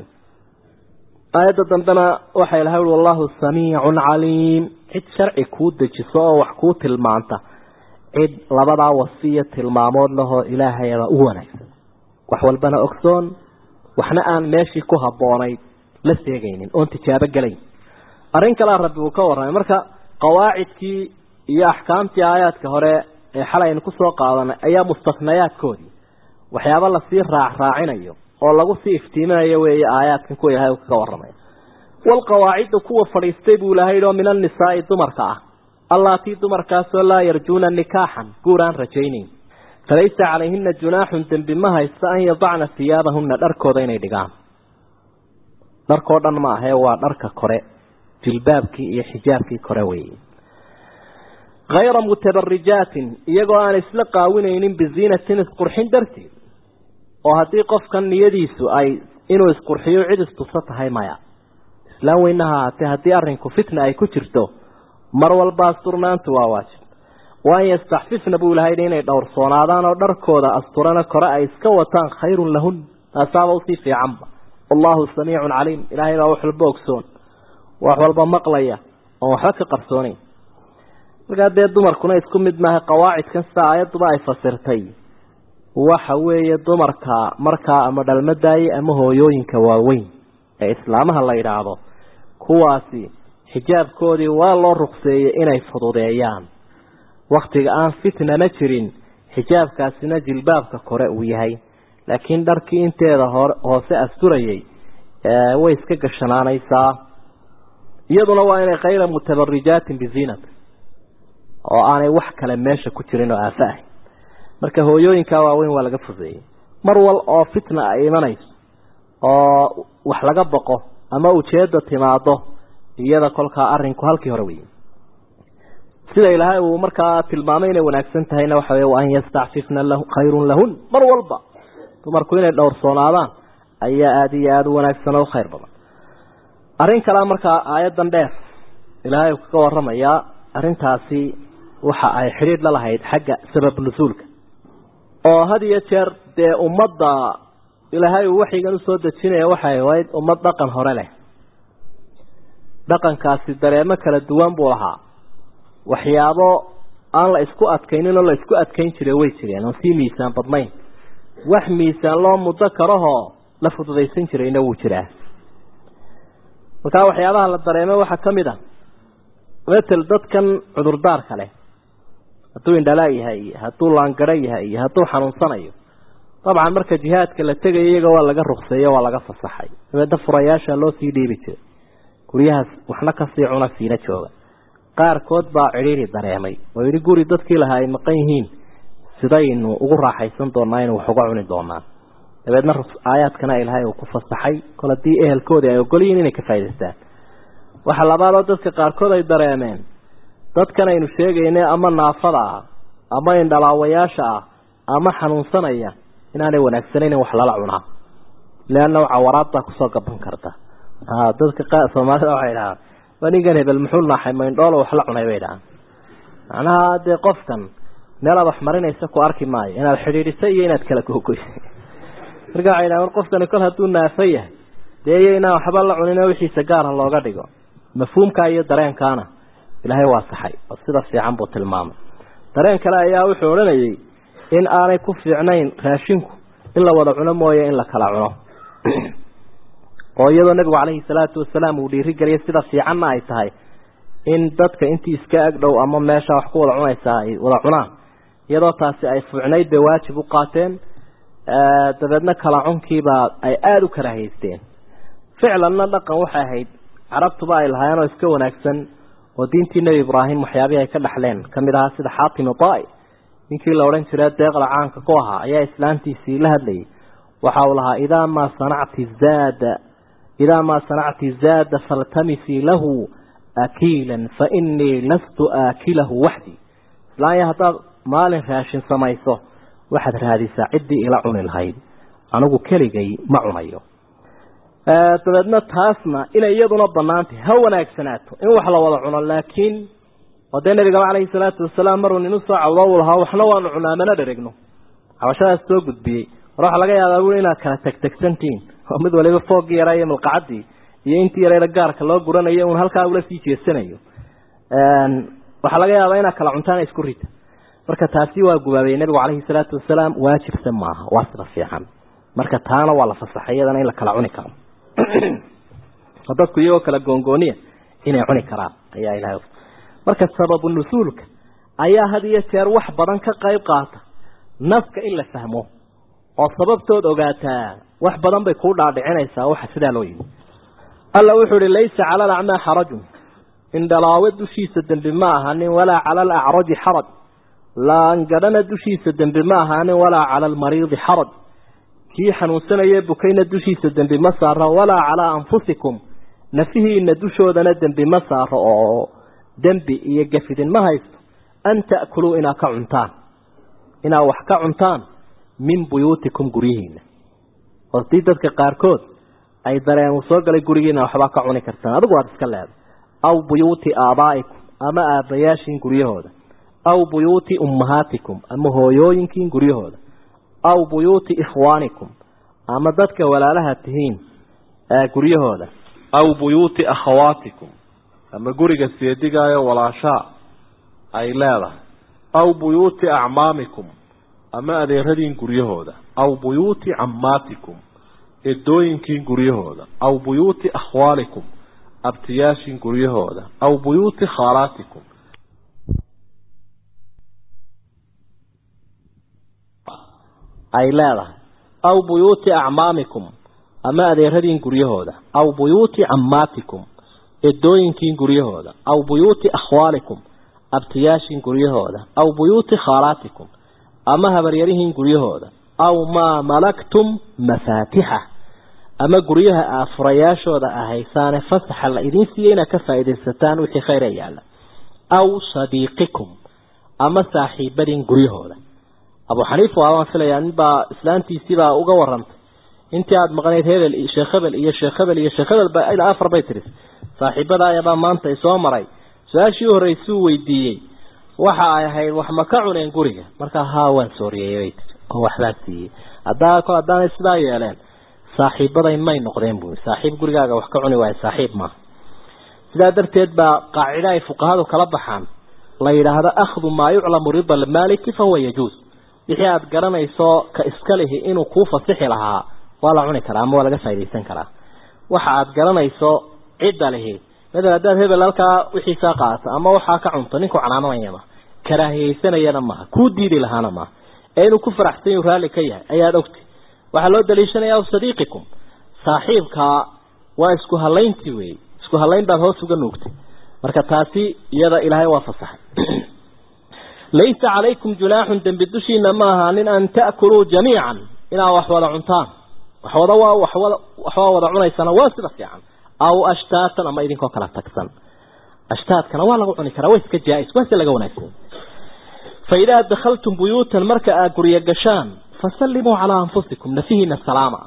aayadda dambena waxaa ilahay uhi wallahu samiicun caliim cid sharci kuu dejiso oo wax kuu tilmaanta cid labadaa wasiya tilmaamood lahoo ilaahayaba u wanaagsan wax walbana ogsoon waxna aan meeshii ku habboonayd la seegaynin oon tijaabo gelayn arrin kalea rabbi uu ka warramay marka qawaacidkii iyo axkaamtii aayaadka hore ee xalay aynu kusoo qaadanay ayaa mustafnayaadkoodii waxyaaba lasii raac raacinayo oo lagu sii iftiiminayo weeye aayaadkan kuwa ilahay uu kaga warramay walqawaaciddu kuwa fadhiistay buu ilahay oo min annisaa'i dumarka ah allaatii dumarkaasoo laa yarjuuna nikaaxan guur aan rajaynayn falaysa calayhina junaaxun dembi ma haysta an yadacna hiyaabahuna dharkooda inay dhigaan dharkoo dhan ma ahee waa dharka kore jilbaabkii iyo xijaabkii kore weeye hayra mutabarijaatin iyagoo aan isla qaawinaynin biziinatin isqurxin darteed oo haddii qofkan niyadiisu ay inuu isqurxiyo cid istuso tahay maya islaam weynaha haatee haddii arrinku fitna ay ku jirto mar walba asturnaantu waa waajib waan yastaxfifna buu ilahay inay dhowrsoonaadaan oo dharkooda asturana kore ay iska wataan khayrun lahun taasaaba usii fiicanba wallahu samiicun caliim ilaahay baa wax walba ogsoon wax walba maqlaya oon waxba ka qarsoonayn markaa dee dumarkuna isku mid maaha qawaacidkan sida aayadduba ay fasirtay waxa weeye dumarka markaa ama dhalmadaaye ama hooyooyinka waaweyn ee islaamaha la yidhaahdo kuwaasi xijaabkoodii waa loo ruqseeyey inay fududeeyaan waktiga aan fitnana jirin xijaabkaasina jilbaabka kore uu yahay laakiin dharkii inteeda hoose asturayay way iska gashanaanaysaa iyaduna waa inay kayra mutabarijaatin biziinat oo aanay wax kale meesha ku jirin oo aafo ahay marka hooyooyinka waaweyn waa laga foseeyey mar wal oo fitna ay imanayso oo wax laga boqo ama ujeeda timaado iyada kolkaa arinku halkii hore wey sida ilaahay uu markaa tilmaamay inay wanaagsan tahayna waxa wey an yastacfifna khayrun lahun mar walba dumarku inay dhowrsoonaadaan ayaa aada iyo aada u wanaagsan oo khayr badan arrin kalea markaa aayadan dheer ilaahay uu kaga waramayaa arrintaasi waxa ay xidhiidh la lahayd xagga sabab nusuulka oo had iyo jeer dee ummadda ilaahay uu waxyigan usoo dejinaya waxay ahayd ummad dhaqan hore leh dhaqankaasi dareemo kala duwan buu lahaa waxyaabo aan la isku adkaynin oo la isku adkayn jiray way jireen oon sii miisaan badnayn wax miisaan loo muddo karahoo la fududaysan jirayna wuu jiraa markaa waxyaabaha la dareemo waxaa ka mid a metel dadkan cudurdaarka leh hadduu indhalaa yahay iyo hadduu laangaro yahay iyo hadduu xanuunsanayo dabcan marka jihaadka la tegayo iyaga waa laga rukseeyo waa laga fasaxay dabeedna furayaasha loo sii dhiibi jiray guryahaas waxna kasii cuna siina jooga qaarkood baa cidhiiri dareemay oo yidhi guri dadkii lahaa ay maqan yihiin sidaynu ugu raaxaysan doonaa inu wax uga cuni doonaa dabeedna aayaadkana ilaahay uu ku fasaxay kol haddii ehelkoodii ay ogol yihiin inay ka faa'idaystaan waxa labaadoo dadka qaarkood ay dareemeen dadkan aynu sheegaynay ama naafada ah ama indhalaawayaasha ah ama xanuunsanaya inaanay wanaagsanayn in wax lala cunaa leanna cawaraad baa kusoo gaban karta dadka soomaalida waxay dhahaan waa ninkan hebel muxuu naaxay maindhoolo wax la cunay bay dhahaan macnaha dee qofkan meelaad wax marinaysa ku arki maayo inaad xidhiidhisay iyo inaad kala googoysay marka waxay dhahan war qofkani kol hadduu naafo yahay dee iyo inaan waxba la cunin wixiisa gaara looga dhigo mafhuumkaa iyo dareenkaana ilaahay waa saxay oo sida fiican buu tilmaamay dareen kale ayaa wuxuu odhanayay in aanay ku fiicnayn raashinku in la wada cuno mooye in la kala cuno oo iyadoo nabigu calayhi salaatu wasalaam uu dhiirigeliyay sida fiicanna ay tahay in dadka intii iska agdhow ama meesha wax ku wada cunaysaa ay wada cunaan iyadoo taasi ay fuucnayd bay waajib u qaateen dabeedna kala cunkiibaa ay aada u karaahaysteen ficlanna dhaqan waxay ahayd carabtuba ay lahaayeen oo iska wanaagsan oo diintii nebi ibraahim waxyaabihii ay ka dhaxleen ka mid ahaa sida xaatim idaai ninkii la odhan jira deeqda caanka ku ahaa ayaa islaantiisii la hadlayay waxa uu lahaa idaa maa sanacti zaada idaa maa sanacti zaada faltamisii lahu akiilan fa inii lastu aakilahu waxdii islaanya haddaad maalin raashin samayso waxaad raadisaa ciddii ila cuni lahayd anigu keligay ma cunayo dabeedna taasna inay iyaduna banaantay ha wanaagsanaato in wax la wada cuno laakiin oo dee nabigaba calayhi salaatu wasalaam maruu nin usoo cawdo u lahaa waxna waanu cunaa mana dheregno cabashadaas soo gudbiyey mar waxaa laga yaabaa bui inaad kala tegtegsantihiin oo mid waliba foogii yaraa iyo malqacadii iyo intii yarayda gaarka loo guranayo un halkaa ula sii jeesanayo waxaa laga yaabaa inaad kala cuntaan isku rita marka taasi waa gubaabay nabigu calayhi salaatu wasalaam waajibsan maaha waa sida fiican marka taana waa la fasaxay iyadana in la kala cuni karo oo dadku iyagoo kala goongooniya inay cuni karaan ayaa ilahay marka sababu nusuulka ayaa had iyo jeer wax badan ka qayb qaata naska in la fahmo oo sababtood ogaataa wax badan bay kuu dhaadhicinaysaa waxa sidaa loo yimi alla wuxuu ihi laysa cala alacmaa xarajun indhalaawe dushiisa dembi ma ahaanin walaa cala alacraji xaraj laangadhana dushiisa dembi ma ahaanin walaa cala almariidi xaraj kii xanuunsanayee bukayna dushiisa dembi ma saaro walaa calaa anfusikum nafihiina dushoodana dembi ma saaro oo dembi iyo gafidin ma haysto an ta'kuluu inaad ka cuntaan inaad wax ka cuntaan min buyuutikum guryihiina hortii dadka qaarkood ay dareen uu soo galay gurigiina waxbaa ka cuni kartaan adigu waad iska leeday aw buyuuti aabaa'ikum ama aabbayaashiin guryahooda aw buyuuti ummahaatikum ama hooyooyinkiin guryahooda aw buyuuti ikhwaanikum ama dadka walaalaha tihiin guryahooda aw buyuuti akhawaatikum ama guriga seedigaayo walaashaa ay leedahay aw buyuuti acmaamikum ama adeeradiin guryahooda aw buyuuti cammaatikum edooyinkiin guryahooda aw buyuuti akhwaalikum abtiyaashiin guryahooda aw buyuuti khaalaatikum ay leedahay aw buyuuti acmaamikum ama adeeradiin guryahooda aw buyuuti cammaatikum edooyinkiin guryahooda aw buyuuti akhwaalikum abtiyaashiin guryahooda aw buyuuti khaalaatikum ama habaryarihiin guryahooda aw maa malaktum mafaatixa ama guryaha aa furayaashooda ahaysaane fasaxa la idiin siiyey inaad ka faa'iidaysataan wixii khayra yaalla aw sadiiqikum ama saaxiibadiin guryahooda abu xaniifa waan filayaa ninbaa islaantiisiibaa uga warantay intii aada maqnayd hebel sheekh hebel iyo sheekh hebel iyo sheekh hebel ba ilaa afar bay tiris saaxiibada ayabaa maanta isoo maray su-aashii horreysuu weydiiyey waxa ay ahayd wax ma ka cuneen guriga markaa haa waan sooriyey bay tiri oo waxbaan siiyey haddaa ko haddaanay sidaa yeeleen saaxiibaday may noqdeen buui saaxiib gurigaaga wax ka cuni waayo saaxiib maaha sidaa darteed baa qaacida ay fuqahadu kala baxaan la yidhaahdo akhdu maa yuclamu rida almaaliki fahuwa yajuus wixii aada garanayso ka iska lihi inuu kuu fasixi lahaa waa la cuni karaa ama waa laga faaidaysan karaa waxa aada garanayso cidda lihi madal haddaad hebel halkaa wixiisaa qaata ama waxaa ka cunto ninku canaananaya maha karaahiyeysanayana maaha kuu diidi lahaana maaha ee inuu ku faraxsan yuu raalli ka yahay ayaad ogti waxaa loo daliishanaya sadiiqikum saaxiibka waa isku halayntii wey isku halayn baad hoos uga nuugtay marka taasi iyada ilaahay waa fasaxay laysa calaykum junaaxun dembi dushiina ma ahaanin an ta'kuluu jamiican inaad wax wada cuntaan waxwada waa waxwada waxbaa wada cunaysana waa sida fiican aw ashtaatan ama idinkoo kala tagsan ashtaadkana waa lagu cuni karaa waa iska jaa-is waa si laga wanaagsan fa idaa dakhaltum buyuutan marka aad guryo gashaan fasallimuu calaa anfusikum nafihiina salaama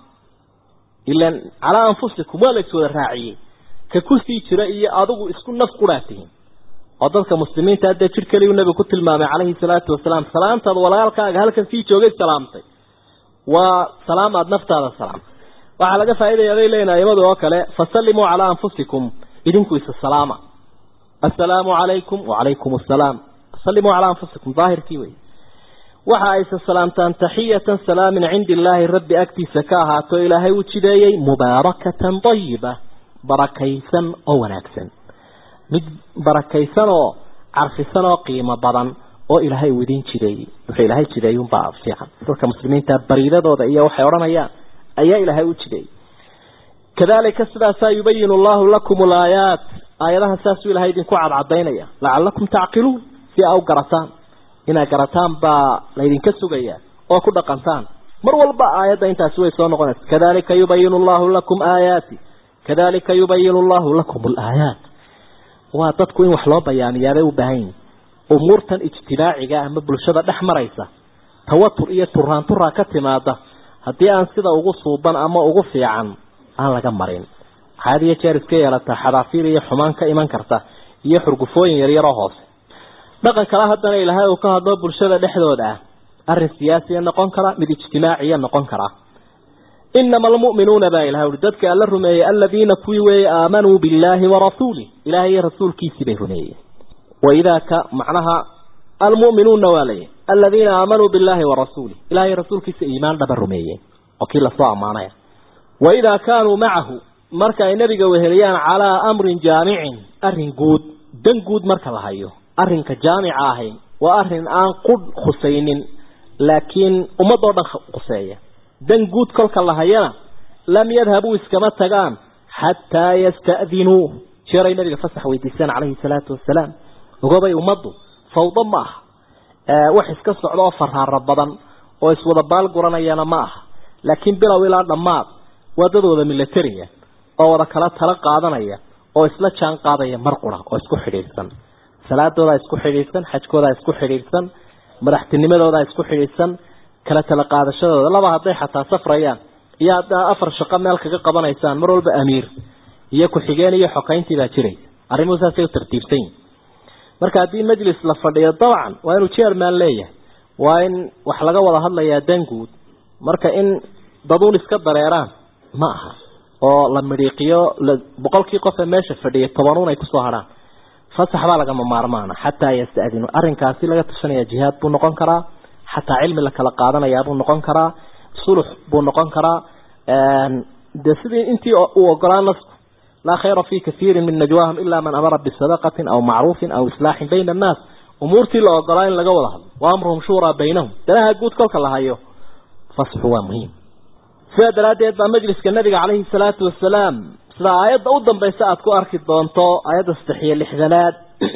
ilan calaa anfusikum waa la iswada raaciyey ka kusii jira iyo adigu isku naf qudhaa tihiin oo dadka muslimiinta haddee jir keliyu nabigu ku tilmaamay calayhi salaatu wasalaam salaamtaad walaalkaaga halkan sii joogay salaamtay waa salaam aada naftaada salaamtay waxaa laga faaidaya bay leeyihin aimadu oo kale fasallimuu calaa anfusikum idinku isa salaama assalaamu calaykum wacalaykum assalaam sallimuu calaa anfusikum daahirkii wey waxa ayse salaamtaan taxiyatan salaam min cindi illaahi rabbi agtiisa ka ahaato ilaahay u jideeyey mubaarakatan dayiba barakaysan oo wanaagsan mid barakaysan oo carfisan oo qiimo badan oo ilaahay uu idin jideeyey wuxuu ilaahay jideeyey unbaa fiican dadka muslimiinta bariidadooda iyo waxay odhanayaan ayaa ilaahay u jideeyey kadalika sidaasaa yubayinu allahu lakum alaayaat aayadaha saasuu ilahay idinku cadcadaynaya lacalakum tacqiluun si aa u garataan inaad garataan baa laydinka sugaya oo ku dhaqantaan mar walba aayadda intaasi way soo noqonaysa kadalika yubayinu allahu lakum aayaati kadalika yubayinu allahu lakum alaayaat waa dadku in wax loo bayaamiyaabay u baahan yihin umuurtan ijtimaaciga ama bulshada dhex maraysa tawatur iyo turaanturaa ka timaada haddii aan sida ugu suuban ama ugu fiican aan laga marin waxaad iyo jeer iska yeelataa xadaafiir iyo xumaan ka iman karta iyo xurgufooyin yaryaroo hoose dhaqan kale haddana ilaahay uu ka hadlo bulshada dhexdooda ah arrin siyaasiya noqon kara mid ijtimaaciya noqon kara inama almu'minuuna baa ilahay ui dadka alla rumeeyey aladiina kuwii weeye aamanuu billaahi warasuulih ilahay iyo rasuulkiisii bay rumeeyeen waidaa ka macnaha almu'minuuna waa layihi aladiina aamanuu billaahi warasuulih ilahay rasuulkiisa iimaan dhaba rumeeyeen oo kii lasoo ammaanaya waidaa kaanuu macahu marka ay nebiga weheliyaan calaa amrin jaamicin arrin guud dan guud marka la hayo arrinka jaamica ahay waa arrin aan qudh khusaynin laakiin ummadoo dhan khuseeya dan guud kolka la hayana lam yadhabuu iskama tagaan xataa yasta'dinuu jeeray nabiga fasax weydiisaan calayhi salaatu wasalaam ogobay ummaddu fawdo ma aha wax iska socda oo faraaro badan oo iswada baal guranayana ma aha laakiin bilow ilaa dhammaad waa dad wada milatariya oo wada kala tala qaadanaya oo isla jaan qaadaya mar qura oo isku xidhiidhsan salaadoodaa isku xidhiidhsan xajkoodaa isku xidhiidhsan madaxtinimadoodaa isku xidhiidhsan kala tala qaadashadooda laba hadday xataa safrayaan iyo haddaa afar shaqo meel kaga qabanaysaan mar walba amiir iyo ku-xigeen iyo xokayntii baa jiraysa arrimuhu saasay u tartiibsan yihin marka haddii majlis la fadhiyo dabcan waa inuu chairman leeyahay waa in wax laga wada hadlayaa danguud marka in daduun iska dareeraan ma aha oo la midhiiqiyo boqolkii qof ee meesha fadhiyay tobanuun ay kusoo hadhaan fasax baa lagama maarmaana xataa yasta'dinu arrinkaasi laga tashanaya jihaad buu noqon karaa xataa cilmi la kala qaadanayaa buu noqon karaa sulux buu noqon karaa dee sidii intii uu ogolaa nasku laa khayra fi kathiirin min najwaahum ilaa man amara bisadaqatin aw macruufin aw islaaxin bayna annaas umuurtii la ogolaa in laga wada hadlo wa amruhum shuuraa baynahum danaha guud kolka la hayo fasxu waa muhiim sidaa daraaddeed baa majliska nabiga calayhi salaatu wasalaam sida aayadda u dambaysa aada ku arki doonto aayadda saddex iyo lixdanaad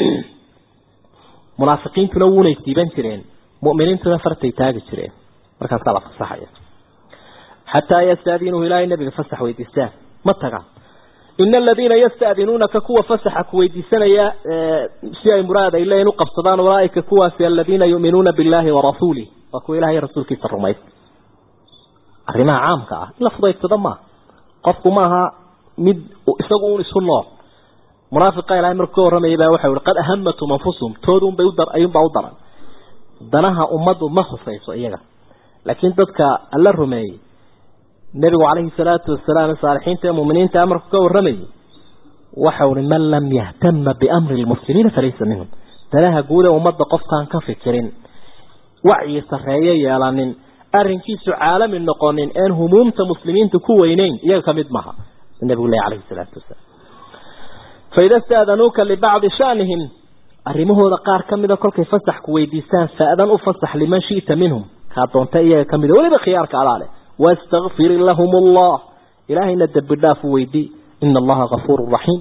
munaafiqiintuna wuunay siiban jireen mu'miniintuna fartay taagi jireen markaasaa la fasaxaya xataa yastaadiinuhu ilaahay nabiga fasax weydiistaan ma tagaan ina aladiina yastadinuunaka kuwa fasaxa ku weydiisanaya si ay muraad ay leeyihin uqabsadaan ulaaika kuwaasi aladiina yu'minuuna billahi warasuulih waa kuwa ilahay rasuulkiisa rumaysa arrimaha caamka ah in la fudaydsado maaha qofku maaha mid isagu un isu nool munaafiqa ilahay markuu ka warramayay baa waxa yihi qad ahamatum anfusuhum toodunbay udar ayuunbaa u daran danaha ummaddu ma husayso iyaga laakiin dadka alla rumeeyey nebigu calayhi salaatu wasalaam saalixiinta ee muminiinta amarku ka warramayay waxa uhi man lam yahtama biamri lmuslimiina falaysa minhum danaha guud ee ummadda qofkaan ka fikirin wacyi sarreeye yeelanin arrinkiisu caalami noqonin een humuumta muslimiinta ku weyneyn iyaga ka mid maha nebigu leh calayhi salaatu wasalaam faida staadanuuka libacdi shanihim arrimahooda qaar ka mida kolkay fasax ku weydiistaan faadan u fasax liman shi'ta minhum kaa doonta iyaga ka mida weliba khiyaarka alaale wastakfir lahum allah ilaahayna dembi dhaaf u weydii ina allaha gafuuru raxiim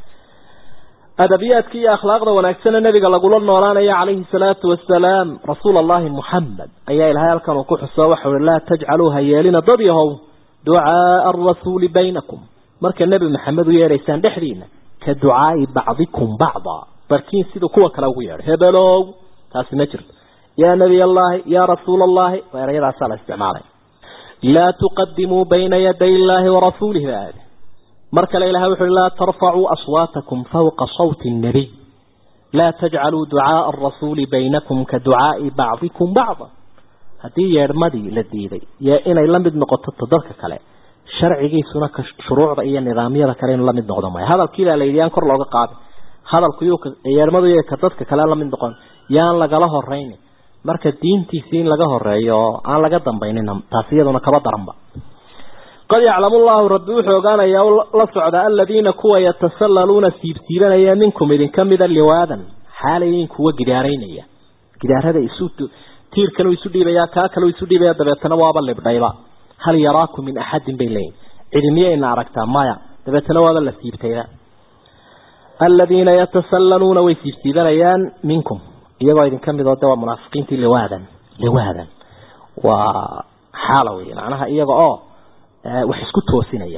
adabiyaadka iyo akhlaaqda wanaagsana nabiga lagula noolaanaya calayhi salaatu wasalaam rasuul allahi muxamed ayaa ilahay halkan uu ku xuso waxa uhi laa tajcaluu ha yeelina dad yahow ducaaa arasuuli baynakum marka nebi maxamed u yeedhaysaan dhexdiina ka ducaai bacdikum bacda barkiin siduu kuwa kale ugu yeedhay hebelow taasi ma jirto yaa nebiy allahi yaa rasuula allahi waa erayadaasaa la isticmaalay laa tuqadimuu bayna yaday illaahi warasuulih ba aade mar kale ilahay wuxu uhi laa tarfacuu aswaatakum fawqa sawti nnabiy laa tajcaluu ducaaa arasuuli baynakum ka ducaai bacdikum bacda haddii yeedhmadii la diiday yo inay la mid noqoto ta dadka kale sharcigiisuna ka shuruucda iyo nidaamyada kale inuu la mid noqdo maya hadalkiibaa la yidhi yaan kor looga qaadin hadalku yuu yeedhmadu y ka dadka kale la mid noqon yaan lagala horaynin marka diintiisii in laga horeeyo oo aan laga dambaynin taasi iyaduna kaba daranba qad yaclamu llahu rabbi wuxuu ogaanayaa la socda aladiina kuwa yatasallaluuna siibsiibanaya minkum idinka mida liwaadan xaalayin kuwa gidaaraynaya gidaarada isu tiirkan isu dhiibaya kaa kale isu dhiibaya dabeetana waaba libdhayba hal yaraakum min axadin bay leeyihin cidi miyayna aragtaa maya dabeetana waaba la siibtayba aladiina yatasallaluuna way siibsiibanayaan minkum iyagoo idinka midoo de waa munaafiqiintii liwaadan liwaadan waa xaala wey macnaha iyaga oo wax isku toosinaya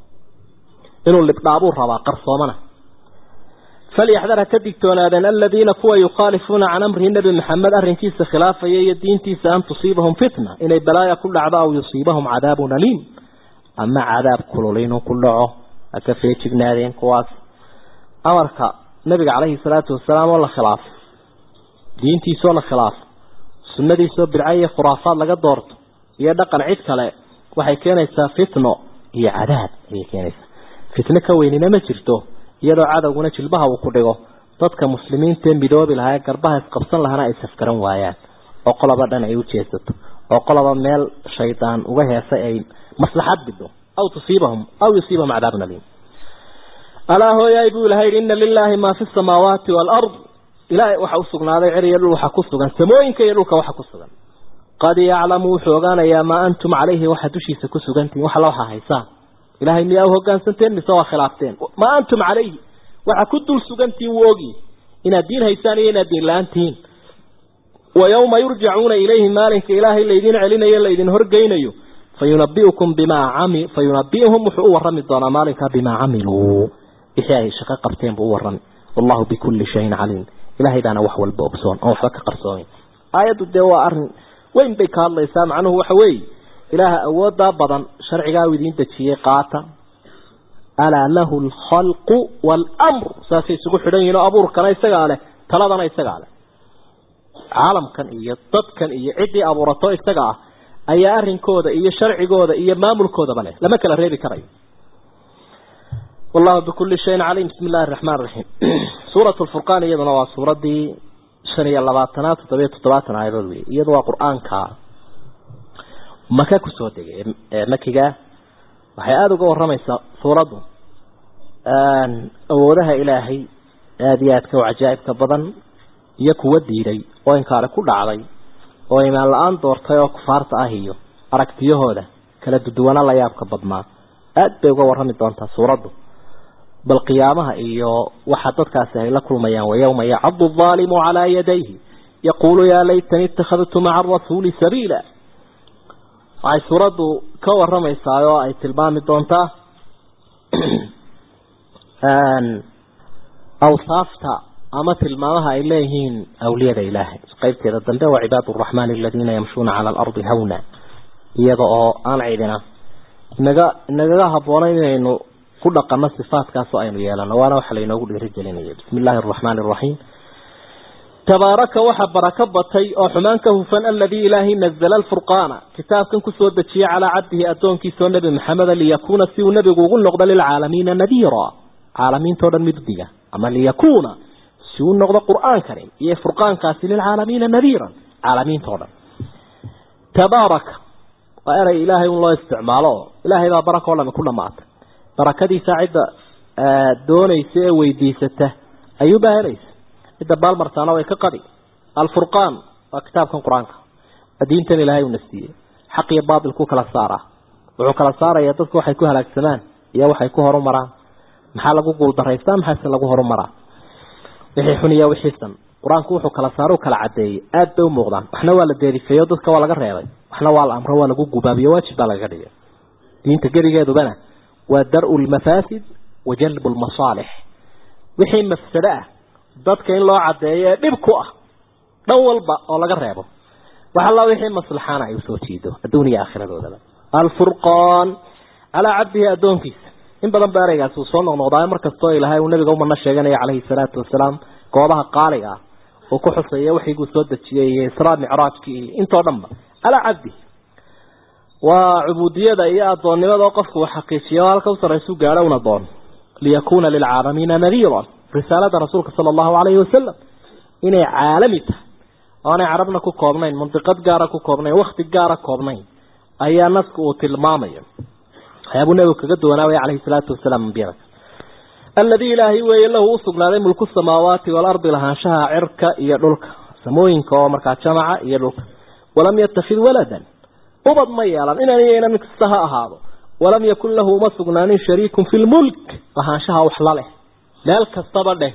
inuu libdhaabuu rabaa qarsoomana falyaxdar ha ka digtoonaadeen aladiina kuwa yukhaalifuuna can amrihi nebi maxamed arrinkiisa khilaafaya iyo diintiisa an tusiibahum fitna inay balaaya ku dhacdo aw yusiibahum cadaabun aliim ama cadaab kulul inuu ku dhaco ha ka feejignaadeen kuwaas amarka nabiga caleyhi salaatu wasalaam oo la khilaafo diintiisoo la khilaafo sunnadiisoo bidca iyo khuraafaad laga doorto iyo dhaqan cid kale waxay keenaysaa fitno iyo cadaab ayay keenaysaa fitno ka weynina ma jirto iyadoo cadowguna jilbaha uu ku dhigo dadka muslimiintaee midoobi lahaa ee garbaha isqabsan lahana ay safgaran waayaan oo qoloba dhan ay u jeesato oo qoloba meel shaydaan uga heesay ay maslaxad bido aw tusiibahum aw yusiibahum cadaabun aliim alaa hooyaay buu ilahay yidhi inna lilaahi maa fi samaawaati waalard ilaahay waxa u sugnaaday cer iyo dhul waxa ku sugan samooyinka iyo dhulka waxa ku sugan qad yaclamu wuxuu ogaanayaa maa antum calayhi waxa dushiisa ku sugantihin wax alla waxaa haysaan ilahay miyaa u hogaansanteen mise waa khilaafteen maa antum calayhi waxa ku dul sugantihin wuu ogi inaad diin haysaan iyo inaad diin la-aan tihiin wa yawma yurjacuuna ilayhi maalinka ilaahay laydin celinayo laydin horgeynayo fayunabiukum bimaa cami fayunabiuhum wuxuu u warami doonaa maalinkaa bimaa camiluu wixii ay shaqo qabteen buu u warami wallahu bikulli shayin caliim ilahay baana wax walba ogsoon oon waxba ka qarsoomin aayaddu dee waa arrin weyn bay ka hadlaysaa macnuhu waxa weeye ilaaha awoodaa badan sharcigaa u idiin dejiyey qaata alaa lahu alkhalqu waalamru saasay isugu xidhan yihin oo abuurkana isagaa leh taladana isagaa leh caalamkan iyo dadkan iyo ciddii abuurato isaga ah ayaa arrinkooda iyo sharcigooda iyo maamulkoodaba leh lama kala reebi karayo wallahu bikulli shayin caliim bismi illahi araxmaan raxiim suurat lfurqaan iyaduna waa suuraddii shan iyo labaatanaad toddobiyo toddobaatan aayadood wey iyadu waa qur-aanka maka kusoo degay makiga waxay aada uga waramaysaa suuraddu awoodaha ilaahay aada iyo aadka u cajaa'ibka badan iyo kuwa diiday oo inkaale ku dhacday oo imaan la-aan doortay oo kufaarta ah iyo aragtiyahooda kala duduwana la yaabka badnaa aada bay uga warrami doontaa suuraddu bal qiyaamaha iyo waxa dadkaasi ay la kulmayaan wayawma yacadu aalimu calaa yadayhi yaquulu yaa laytani ittakhadtu maca arasuuli sabiila waxay suuraddu ka waramaysaa oo ay tilmaami doontaa awsaafta ama tilmaamaha ay leeyihiin awliyada ilaahay qeybteeda dambe waa cibaad araxmaani aladiina yamshuuna cala alardi hawna iyada oo aan cidina inaga inagaga habboonayn inaynu ku dhaqano sifaatkaasoo aynu yeelano waana waxa laynoogu dhiirigelinaya bismi illaahi araxmaani araxiim tabaaraka waxa barako batay oo xumaan ka hufan aladii ilaahay nazala alfurqaana kitaabkan kusoo dejiyey calaa cabdihi addoonkiisoo nebi maxameda liyakuuna si uu nebigu ugu noqdo lilcaalamiina nadiira caalamiintao dhan mid diga ama liyakuuna si uu noqdo qur-aankani iyo furqaankaasi lilcaalamiina nadiiran caalamiintao dhan tabaaraka waa erey ilaahay un loo isticmaalo oo ilaahay baa baraka o dhami ku dhamaatay barakadiisa cidda doonaysa ee weydiisata ayuubaa helaysa cidda baalmartaana way ka qadi alfurqaan waa kitaabkan qur-aanka diintan ilaahay una siiyey xaq iyo baatilku kala saaraa wuxuu kala saarayaa dadku waxay ku halaagsamaan iyo waxay ku horumaraan maxaa lagu guuldaraystaa maxaase lagu horumaraa wixii xun iyo wixii san qur-aanku wuxuu kala saaro u kala cadeeyey aada bay u muuqdaan waxna waa la deerifeeyo dadka waa laga reebay waxna waa la amro waa lagu gubaabiyo waajib baa lagaga dhigay diinta gerigeedubana waa dar-u lmafaasid wa jalbu lmasaalix wixii mafsado ah dadka in loo cadeeyo ee dhib ku ah dhan walba oo laga reebo wax alla wixii maslaxaana ay usoo jiido adduun iyo aakhiradoodaba alfurqaan calaa cabdihi addoonkiisa in badan ba ereygaasi uu soo noqnoqdaa markastoo ilaahay uu nabiga umana sheeganaya calayhi salaatu wasalaam goobaha qaaliga ah uu ku xuseeya waxiguu soo dejiyey iyo israa micraajkii iyo intoo dhanba calaa cabdihi waa cubuudiyada iyo addoonnimada oo qofku uu xaqiijiyo o halka u sarraysu gaadho una doon liyakuuna lilcaalamiina nadiiran risaalada rasuulka sala allahu calayhi wasalam inay caalami tahay oonay carabna ku koobnayn mandiqad gaara ku koobnayn wakti gaara koobnayn ayaa nasku uu tilmaamaya waxyaabuu nebigu kaga duwanaawaya calayhi salaatu wasalaam ambiyada alladii ilaahay weeye lahu u sugnaaday mulku samaawaati waalardi lahaanshaha cirka iyo dhulka samooyinka oo markaa jamaca iyo dhulka walam yattakhid waladan ubad ma yeelan inan iyayna mid kasta ha ahaado walam yakun lahu uma sugnaanin shariikun fi lmulk lahaanshaha wax la leh meel kastaba dheh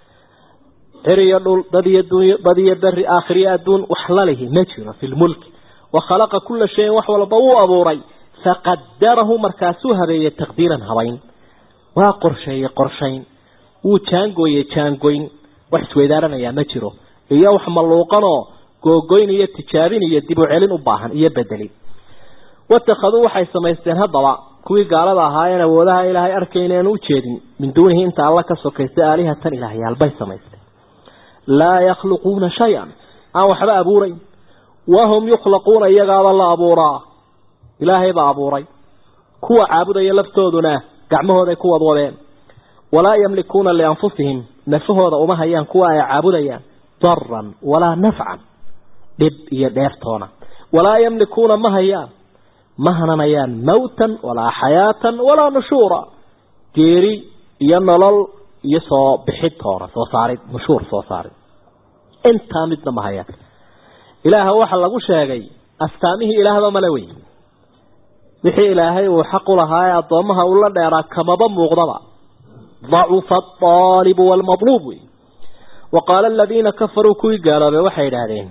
cir iyo dhul dad iyo dunya dad iyo beri aakhiriyo adduun wax la lihi ma jiro fi lmulki wa khalaqa kula shayin wax walba wuu abuuray faqadarahu markaasuu habeeyey taqdiiran habayn waa qorsheeyey qorshayn wuu jaangooyey jaangoyn wax isweydaaranayaa ma jiro iyo wax malluuqanoo googoyn iyo tijaabin iyo dib u celin u baahan iyo bedelin watakhaduu waxay samaysteen haddaba kuwii gaalada ahaayeen awoodaha ilaahay arkaynaen u jeedin min duunihi inta alla ka sokaysa aalihatan ilaahyaalbay samaysteen laa yakhluquuna shay-an aan waxba abuurayn wahum yukhlaquuna iyagaaba la abuuraa ilaahay baa abuuray kuwa caabudaya laftooduna gacmahooday ku wadwadeen walaa yamlikuuna lianfusihim nafahooda uma hayaan kuwa ay caabudayaan daran walaa nafcan dhib iyo dheertoona walaa yamlikuuna ma hayaan ma hananayaan mawtan walaa xayaatan walaa nushuura geeri iyo nolol iyo soo bixid toona soo saarid nushuur soo saarid intaa midna ma hayaan ilaaha waxa lagu sheegay astaamihii ilaahba male wey wixii ilaahay uu xaq u lahaa ee addoommaha ula dheeraa kamaba muuqdaba dacufa aaalibu waalmadluub wey wa qaala aladiina kafaruu kuwii gaaloobay waxay idhaahdeen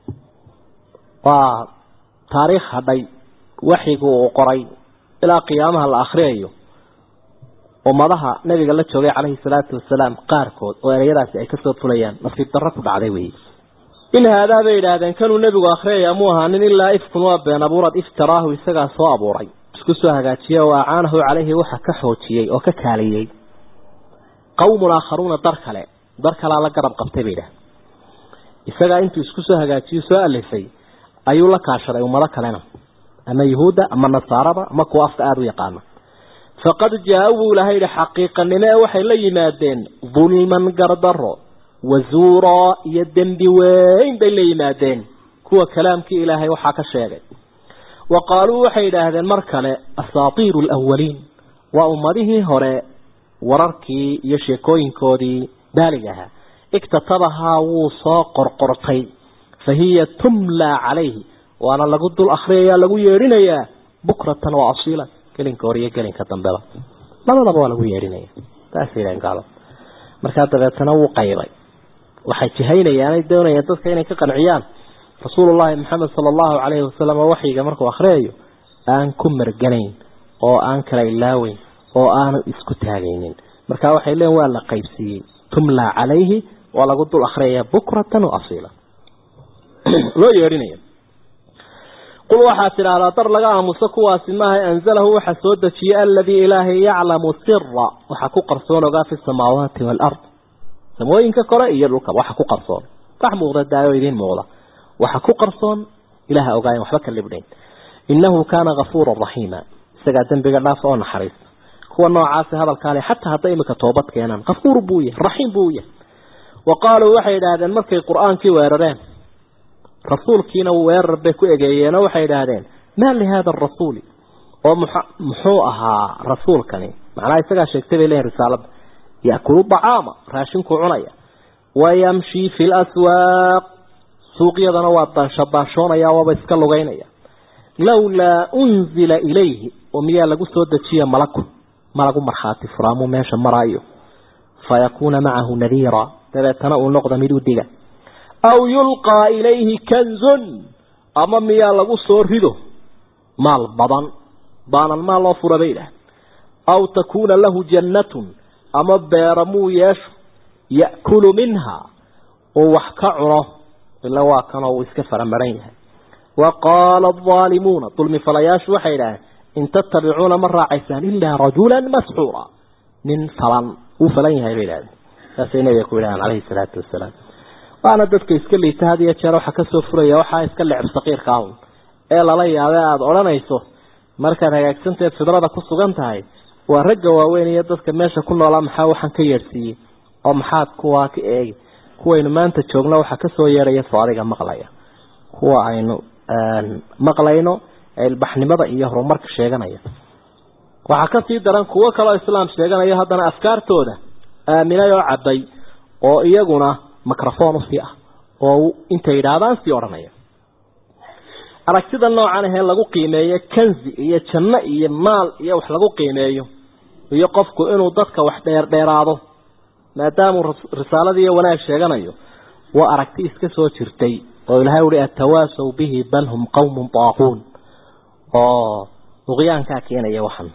waa taariikh hadhay waxigu uu qoray ilaa qiyaamaha la akhriyayo ummadaha nabiga la joogay calayhi salaatu wasalaam qaarkood oo ereyadaasi ay kasoo fulayaan nasiib darro ku dhacday wey in haadaa bay idhaahdeen kanuu nebigu akhriyaya muu ahaanin ilaa ifkun waa been abuurad iftaraahu isagaa soo abuuray isku soo hagaajiye oo acaanahu calayhi waxa ka xoojiyey oo ka kaaliyey qawmun aakharuuna dar kale dar kalaa la garab qabtay bay idhahdeen isagaa intuu isku soo hagaajiyo soo alifay ayuu la kaashaday ummado kalena ama yuhuudda ama nasaarada ama kuwa afka aada u yaqaana faqad jaa buu ilahay yihi xaqiiqanimo ee waxay la yimaadeen dulman gardaro wazuuraa iyo dembi weyn bay la yimaadeen kuwa kalaamkii ilaahay waxaa ka sheegay wa qaaluu waxay yidhaahdeen mar kale asaatiiru alawaliin waa ummadihii hore wararkii iyo sheekooyinkoodii baaliga ahaa iktatabahaa wuu soo qorqortay fa hiya tumlaa calayhi waana lagu dul akhriyayaa lagu yeedhinayaa bukratan wa asiila gelinka hor iyo gelinka dambeba labadaba waa lagu yeedhinaya saasay yidhahan gaalo markaa dabeetana wuu qaybay waxay jihaynayaanay doonayaan dadka inay ka qanciyaan rasuulullaahi maxamed sala allahu calayhi wasalam oo waxyiga markuu akhriyayo aan ku marganayn oo aan kala ilaaweyn oo aanu isku taagaynin marka waxay leeyiin waa la qaybsiiyey tumlaa calayhi waa lagu dul akhriyaya bukratan wa asiila loo yeedhinaya qul waxaad tidhaahdaa dar laga aamuso kuwaasi maaha anzalahu waxa soo dejiyey aladii ilaahay yaclamu sira waxa ku qarsoon ogaa fi samaawaati waalard samooyinka kore iyo dhulka waxa ku qarsoon wax muuqda daayo idiin muuqda waxa ku qarsoon ilaha ogaayen waxba ka libdhayn innahu kaana gafuura raxiima isagaa dembiga dhaaf oo naxariista kuwa noocaasi hadalkaale xataa hadday imika toobad keenaan kafuur buu yahay raxiim buu yahay wa qaaluu waxay idhaahdeen markay qur-aankii weerareen rasuulkiina weerar bay ku egeeyeenoo waxay idhaahdeen maa lihaada arasuuli oo muxuu ahaa rasuulkani macnaha isagaa sheegtay bay leeyihin risaalada yaakulu dacaama raashinkuu cunaya wayamshii fi laswaaq suuqyadana waa daanshabaanshoonaya waaba iska lugaynaya lawlaa unzila ilayhi oo miyaa lagu soo dejiya malaku malagu markhaati furaamuu meesha maraayo fayakuuna macahu nadiira dabeetana uu noqda mid u diga aw yulqaa ilayhi kanzun ama miyaa lagu soo rido maal badan baanan maal loo fura bay idhaah aw takuuna lahu jannatun ama beera muu yeesho ya'kulu minha uu wax ka cuno ila waa kanoo uu iska faramaran yahay wa qaala aldaalimuuna dulmi falayaashu waxay idhaaheen in tattabicuuna ma raacaysaan ilaa rajulan masxuura nin falan wuu falan yahay bay idhahdeen saasay nabiga ku yidhahaan calayhi salaatu wasalaam waana dadka iska liita had iyo jeer waxaa kasoo furaya waxaa iska lecb saqiirka ahun ee lala yaabee aada odhanayso markaad hagaagsanteed fidrada ku sugan tahay waa ragga waaweyn iyo dadka meesha ku noolaa maxaa waxaan ka yeedhsiiyey oo maxaad kuwaa ka eegi kuwaynu maanta joogno waxaa kasoo yeedhaya soo adiga maqlaya kuwa aynu maqlayno ee ilbaxnimada iyo horumarka sheeganaya waxaa kasii daran kuwo kaleo islaam sheeganayo haddana afkaartooda aaminay oo cabay oo iyaguna microphone usii ah oo intay yidhaahdaan sii odhanaya aragtida noocan ahee lagu qiimeeyo kanzi iyo janno iyo maal iyo wax lagu qiimeeyo iyo qofku inuu dadka wax dheerdheeraado maadaamuu risaalada iyo wanaag sheeganayo waa aragti iska soo jirtay oo ilahay uhi atawaasaw bihi bal hum qawmun daaquun oo duqyaankaa keenaya waxan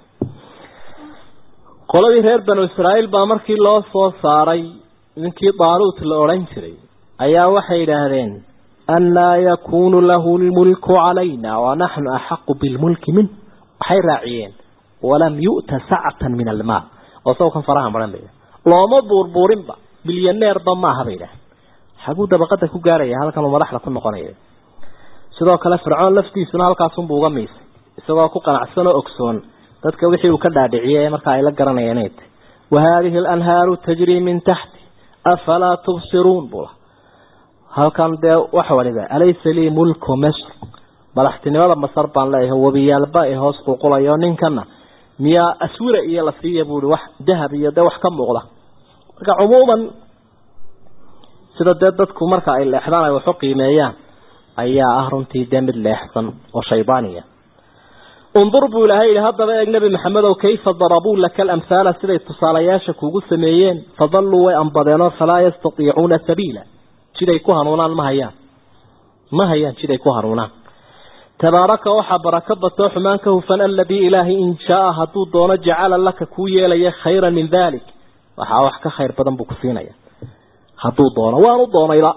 qoladii reer banu israa'iil baa markii loo soo saaray ninkii daaluut la odhan jiray ayaa waxay yidhaahdeen annaa yakuunu lahu lmulku calayna wa naxnu axaqu bilmulki min waxay raaciyeen walam yu'ta sacatan min almaal oo sawkan faraha maran bay looma buurbuurinba milyaneerba maaha bay idhaah xaguu dabaqada ku gaaraya halkan uu madaxda ku noqonaya sidoo kale fircoon laftiisuna halkaasunbuu uga miisay isagoo ku qanacsan oo ogsoon dadka wixii uu ka dhaadhiciyey marka ay la garanayeen inay tahy wa haadihi alanhaaru tajrii min taxti afalaa tubsiruun buu laha halkan dee wax waliba alaysa lii mulku misr madaxtinimada masar baan leeyahay webiyaalba ay hoos qulqulayo ninkana miyaa aswira iyo la siiya buui wax dahab iyo dee wax ka muuqda marka cumuuman sida dee dadku marka ay leexdaan ay waxu qiimeeyaan ayaa ah runtii dee mid leexsan oo shaydaaniya undur buu ilahay yihi haddaba eeg nebi maxamedow kayfa darabuu laka alamhaala siday tusaalayaasha kugu sameeyeen fadalluu way ambadeenoo falaa yastatiicuuna sabiila jiday ku hanuunaan ma hayaan ma hayaan jiday ku hanuunaan tabaaraka waxaa barako batoo xumaan ka hufan aladii ilaahay in shaaa hadduu doono jacala laka kuu yeelaya khayran min dalik waxaa wax ka khayr badan buu ku siinaya hadduu doono waanu doonayba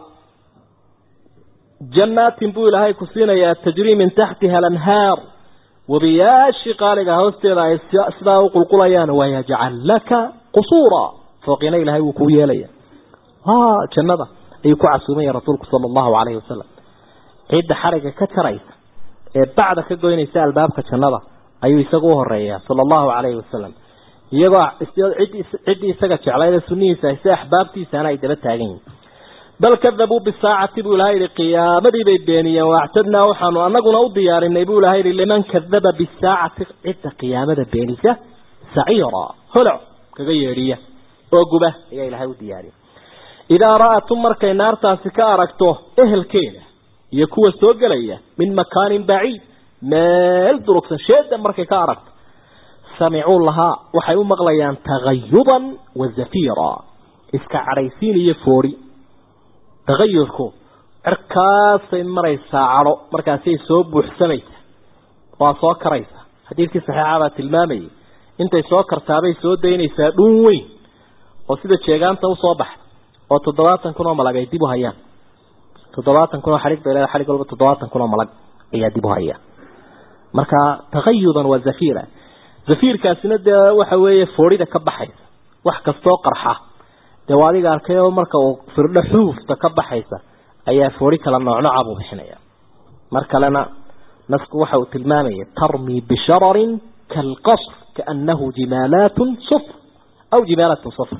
jannaatin buu ilaahay ku siinayaa tajrii min taxtiha alanhaar webiyaashii qaaliga hoosteeda ay sidaa u qulqulayaan wayajcal laka qusuura fooqina ilahay wuu kuu yeelaya jannada ayuu ku casuumaya rasuulku sala allahu calayhi wasalam cidda xariga ka jaraysa ee bacda ka goynaysa albaabka jannada ayuu isagu u horeeyaa sala allahu calayhi wasalam iyagoo ciddii isaga jeclayda sunnihiisa hayse axbaabtiisana ay daba taagan yihin bal kadabuu bisaacati buu ilahay yihi qiyaamadii bay beeniyeen waactadnaa waxaanu anaguna u diyaarinay buu ilahay yihi liman kadaba bisaacati cidda qiyaamada beenisa saciira holoc kaga yeedhiya oo guba ayaa ilahay u diyaariyay idaa ra'atum markay naartaasi ka aragto ehelkeeda iyo kuwa soo gelaya min makaanin baciid meel durugsan sheeda markay ka aragto samicuu lahaa waxay u maqlayaan tagayuban wa zafiira iska cadhaysiin iyo foori tagayurku cirkaasay maraysaa cadho markaasay soo buuxsamaysa waa soo karaysa xadiidkii saxiixa baa tilmaamayay intay soo kartaabay soo daynaysaa dhuun weyn oo sida jeegaanta usoo baxda oo toddobaatan kun oo malag ay dib u hayaan toddobaatan kun oo xadhig bay leedahay xadhig walba toddobaatan kun oo malag ayaa dib u haya marka tagayudan waa zafiira zafiirkaasina dee waxa weeye foorida ka baxaysa wax kastoo qarxa dee waa adiga arkay oo marka uu firdho xuufta ka baxaysa ayaa foori kala noocnooca buu bixinaya mar kalena nasku waxa uu tilmaamaya tarmi bishararin kalqasr kaanahu jimaalaatun sufr aw jimaalatun sufr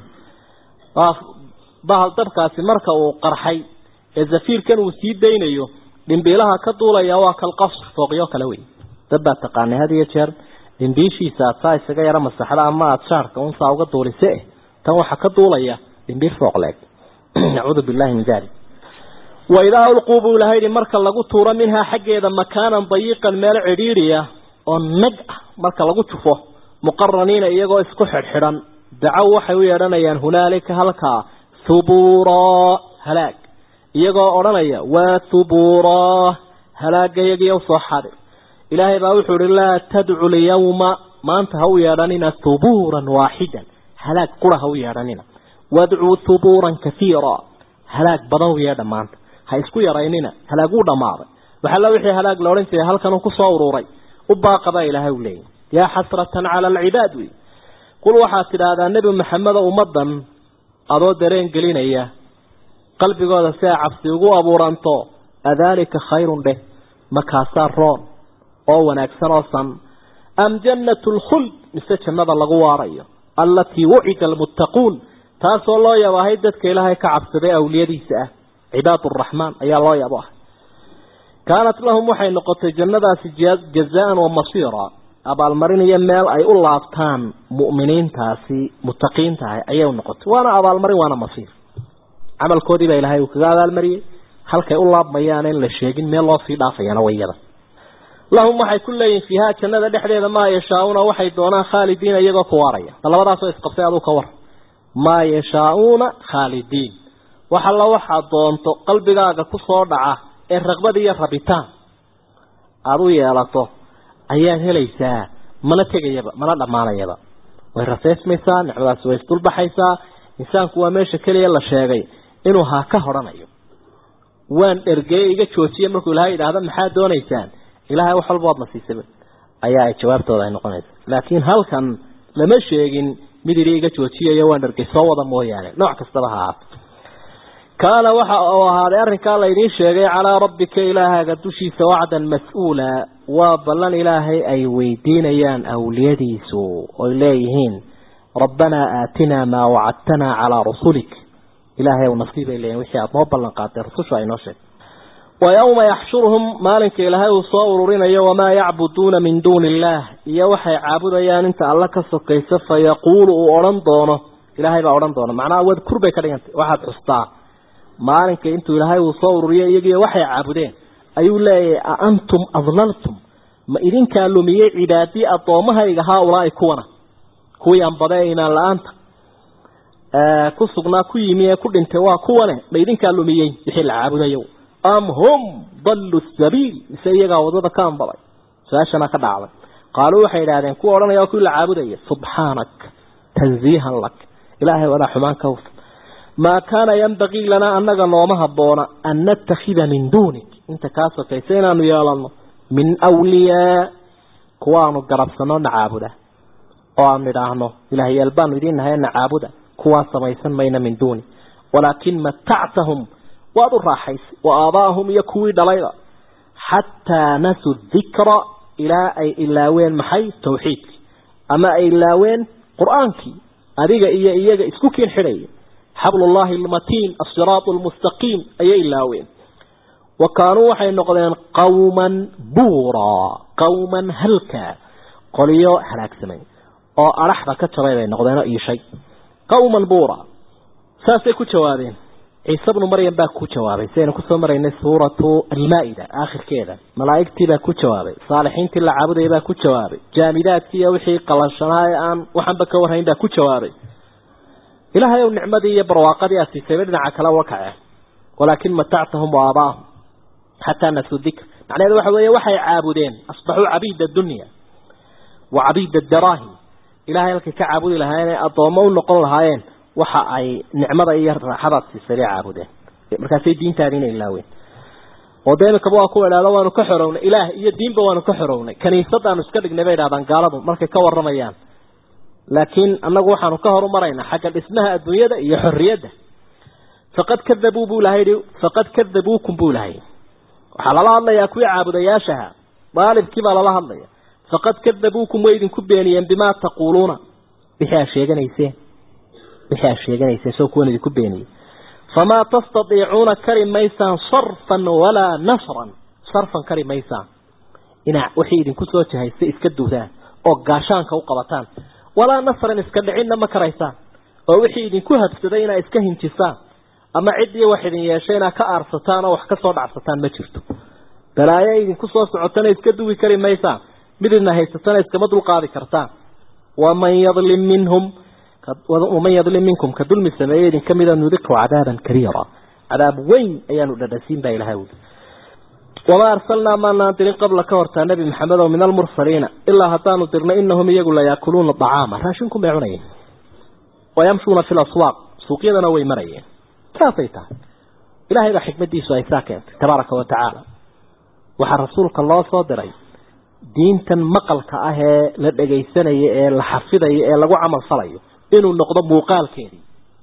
bahal dabkaasi marka uu qarxay ee zafiirkan uu sii daynayo dhimbiilaha ka duulaya waa kalqasr fooqyo kale wey dad baa taqaanay had iyo jeer dhimbiishiisa aad saa isaga yaro masaxda ama aada shaarka unsaa uga duulise tan waxaa ka duulaya dhimbiir fooqleeg nacuudu billahi min dalik waidaa ulquu buu ilahay yihi marka lagu tuuro minhaa xaggeeda makaanan dayiqan meel cidhiidhiya oo nag ah marka lagu jufo muqaraniina iyagoo isku xidhxidhan dacow waxay u yeedhanayaan hunaalika halkaa thubuuraa halaag iyagoo odhanaya waa thubuuraa halaagayagiyo usoo xadir ilaahay baa wuxuu ihi laa tadcu lyawma maanta ha u yeedhanina thubuuran waaxidan halaag qura ha u yeedhanina wadcuu thubuuran kaiira halaag badan u yeedha maanta ha isku yaraynina halaag wuu dhammaaday waxalla wixii halaag la odhan jiray halkanuu kusoo ururay u baaqabaa ilaahay u leeyahy yaa xasratan cala alcibaad wey qul waxaad tidhaahdaa nebi maxamedo ummaddan adoo dareen gelinaya qalbigooda si ay cabsi ugu abuuranto adaalika khayrun dheh makaasaa roon oo wanaagsan oo san am jannatu lkhuld mise jannada lagu waarayo allatii wucida almuttaquun taasoo loo yabahay dadka ilaahay ka cabsaday awliyadiisa ah cibaad araxmaan ayaa loo yabo ah kaanat lahum waxay noqotay jannadaasi jazaan wa masiira abaalmarin iyo meel ay u laabtaan mu'miniintaasi muttaqiinta ah ayay u noqotay waana abaalmarin waana masiir camalkoodii baa ilaahay uu kaga abaalmariyey halkay u laabmayaan in la sheegin meel loo sii dhaafayana wayada lahum waxay ku leeyihin fiihaa jannada dhexdeeda maa yashaa-uuna waxay doonaan khaalidiina iyagoo ku waaraya labadaasoo isqabtay aduu ka war maa yashaa-uuna khaalidiin wax alla waxaad doonto qalbigaaga ku soo dhaca ee raqbad iyo rabitaan aada u yeelato ayaad helaysaa mana tegayaba mana dhammaanayaba way raseysmaysaa nicmadaasi way isdulbaxaysaa insaanku waa meesha keliya la sheegay inuu haa ka hodhanayo waan dhergeeye iga joojiye markuu ilaahay yidhaahda maxaad doonaysaan ilaahay wax walba waad nasiisaba ayaa ay jawaabtooda ay noqonaysa laakiin halkan lama sheegin mid idhi iga joojiyayo waan dhergey soo wada mooyaane nooc kastaba ha ahaato kaana waxa uu ahaaday arrinkaa laydiin sheegay calaa rabbika ilaahaaga dushiisa wacdan mas-uula waa ballan ilaahay ay weydiinayaan awliyadiisu oy leeyihiin rabbanaa aatinaa maa wacadtanaa calaa rasulik ilaahay ow nasiibay leeyihin wixii aada noo ballan qaatay rasushu ay noo sheegtay wa yowma yaxshuruhum maalinka ilaahay uu soo ururinayo wamaa yacbuduuna min duuni illaah iyo waxay caabudayaan inta alla ka sokaysa fa yaquulu uu odhan doono ilaahay baa odhan doona macnaha wadkur bay ka dhigantay waxaad xustaa maalinka intuu ilaahay uu soo ururiyo iyagiiyo waxay caabudeen ayuu leeyahay a antum adlaltum ma idinkaa lumiyey cibaadii addoommahayga haa-ulaa'i kuwana kuwii anbada ee imaan la-aanta ku sugnaa ku yimi ee ku dhintay waa kuwane ma idinkaa lumiyey wixii la caabudayo am hum dallu sabiil mise iyagaa wadada ka anbaday su-aashana ka dhacday qaaluu waxay idhahdeen kuwa odhanaya waa kuwii la caabudaya subxaanak tanziihan lak ilaahay wadaa xumaan ka hufan maa kaana yanbagii lanaa annaga nooma habboona an nattakhida min duunik inta kaa sokaysa inaanu yeelanno min wliyaa kuwaanu garabsanno na caabuda oo aanu idhaahno ilaahyaal baanu idiin nahay na caabuda kuwaa samaysan mayna min duuni walaakin matactahum waad u raaxaysay wa aabaahum iyo kuwii dhalayba xataa nasuu dikra ilaa ay ilaaween maxay tawxiidkii ama ay ilaaween qur-aankii adiga iyo iyaga isku kiin xidhaya xablullahi almatiin asiraatu almustaqiim ayay ilaaween wa kaanuu waxay noqdeen qawman buuraa qawman halkaa qoliyo halaagsamay oo adhaxda ka jabay bay noqdeen oo iishay qawman buura saasay ku jawaabeen ciise bnu maryam baa ku jawaabay sidaynu kusoo maraynay suuratu almaa-ida aakhirkeeda malaa'igtii baa ku jawaabay saalixiintii la caabudaya baa ku jawaabay jaamidaadkii iyo wixii qalashanaa ee aan waxanba ka warhayn baa ku jawaabay ilaahay ow nicmadii iyo barwaaqadii aad siisayba dhinaca kale uga kaceen walaakin matactahum wa aabaahum xataa nasuu dikr macnaheedu waxa weeye waxay caabudeen asbaxuu cabiida dunya wa cabiida daraahim ilahay halkay ka caabudi lahaayeen ee addoommo u noqon lahaayeen waxa ay nicmada iyo raaxadaad siisay bay caabudeen markaasay diintaadiina ilaaween oo dee imikaba waa kuwa idhahda waanu ka xorownay ilaah iyo diinba waanu ka xorownay kaniisadaanu iska dhignay bay idhahdaan gaaladu markay ka waramayaan laakiin annagu waxaanu ka horumaraynaa xagga dhismaha adduunyada iyo xorriyadda faqad kadabuu buu ilahay yihi faqad kadabuukum buu ilahay waxaa lala hadlayaa kuwii caabudayaashaha daalibkii baa lala hadlaya faqad kadabuukum way idinku beeniyeen bimaa taquuluuna wixii aad sheeganayseen wixii aad sheeganayseen soo kuwan idinku beeniyey famaa tastadiicuuna kari maysaan sarfan walaa nasran sarfan kari maysaan inaa wixii idinku soo jahaysta iska duudaan oo gaashaanka u qabataan walaa nasran iska dhicinna ma karaysaan oo wixii idinku habsaday inaa iska hinjisaan ama ciddii wax idin yeeshay inaa ka aarsataan oo wax ka soo dhacsataan ma jirto balaayo idinku soo socotana iska duwi kari maysaan mid idna haysatana iskama dulqaadi kartaan waman yadlim minhum waman yadlim minkum ka dulmi sameeye idin kamida nudiqu cadaaban kariira cadaab weyn ayaanu dhadhasiin baa ilahay uli wamaa arsalnaa maanaan dirin qabla ka hortaa nebi maxamed oo min almursaliina ilaa haddaanu dirnay inahum iyagu layaakuluuna dacaama raashinku bay cunayeen wayamshuuna fi laswaaq suuqyadana way marayeen saasay tahay ilahay baa xikmadiisu ay saa keentay tabaaraka wa tacaala waxaa rasuulka loo soo diray diintan maqalka ah ee la dhegaysanayo ee la xafidayo ee lagu camal falayo inuu noqdo muuqaalkeedii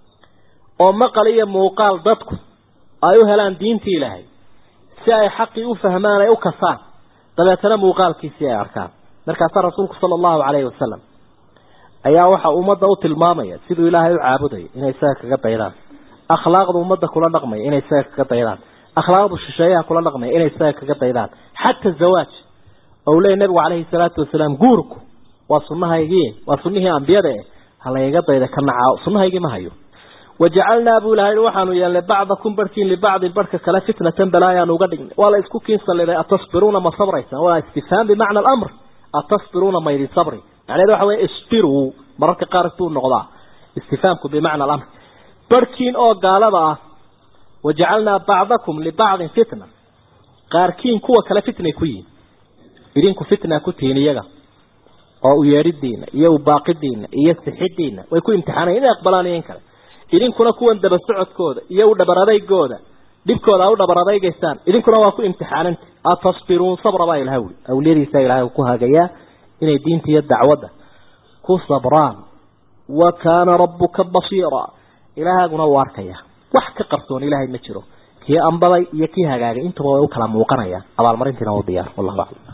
oo maqal iyo muuqaal dadku ay u helaan diintii ilaahay si ay xaqii u fahmaan ay u kasaan dabeetana muuqaalkiisii ay arkaan markaasaa rasuulku sala allahu calayhi wasalam ayaa waxa ummadda u tilmaamaya siduu ilaahay u caabudayo inay isaga kaga daydaan akhlaaqda ummadda kula dhaqmaya inay isaga kaga daydaan akhlaaqdu shisheeyaha kula dhaqmaya inay isaga kaga daydaan xata zawaaj ou leeyay nabigu calayhi salaatu wasalaam guurku waa sunnahaygii waa sunnihii ambiyada eh halayga dayda ka nacaa sunnahaygii ma hayo wajacalnaa buu ilahay waxaanu yeelnay bacdakum barhkiin libacdin barhka kale fitnatan balaayaanu uga dhignay waa la isku kiinsalliday atasbiruuna ma sabraysaan waa istifhaam bimacna alamr atasbiruuna maydin sabri macnaheedu waxa weye isbiruu mararka qaar buu noqdaa istifhaamku bimacna alamr barhkiin oo gaalada ah wajacalnaa bacdakum libacdin fitna qaarkiin kuwa kale fitnay ku yihin idinku fitna ku tihiin iyaga oo u yeedhidiina iyo u baaqidiina iyo sixidiina way ku imtixaanayen inay aqbalaan iyo in kale idinkuna kuwan daba socodkooda iyo u dhabar adaygooda dhibkooda a u dhabar adaygaysaan idinkuna waa ku imtixaananta atasbiruun sabra baa ilahay uli awliyadiisa ilahay ku hagayaa inay diinta iyo dacwadda ku sabraan wa kaana rabbuka basiira ilaahaguna u arkaya wax ka qarsoon ilaahay ma jiro kii ambaday iyo kii hagaagay intuba way u kala muuqanayaan abaalmarintiina u diyaar wallahu aclam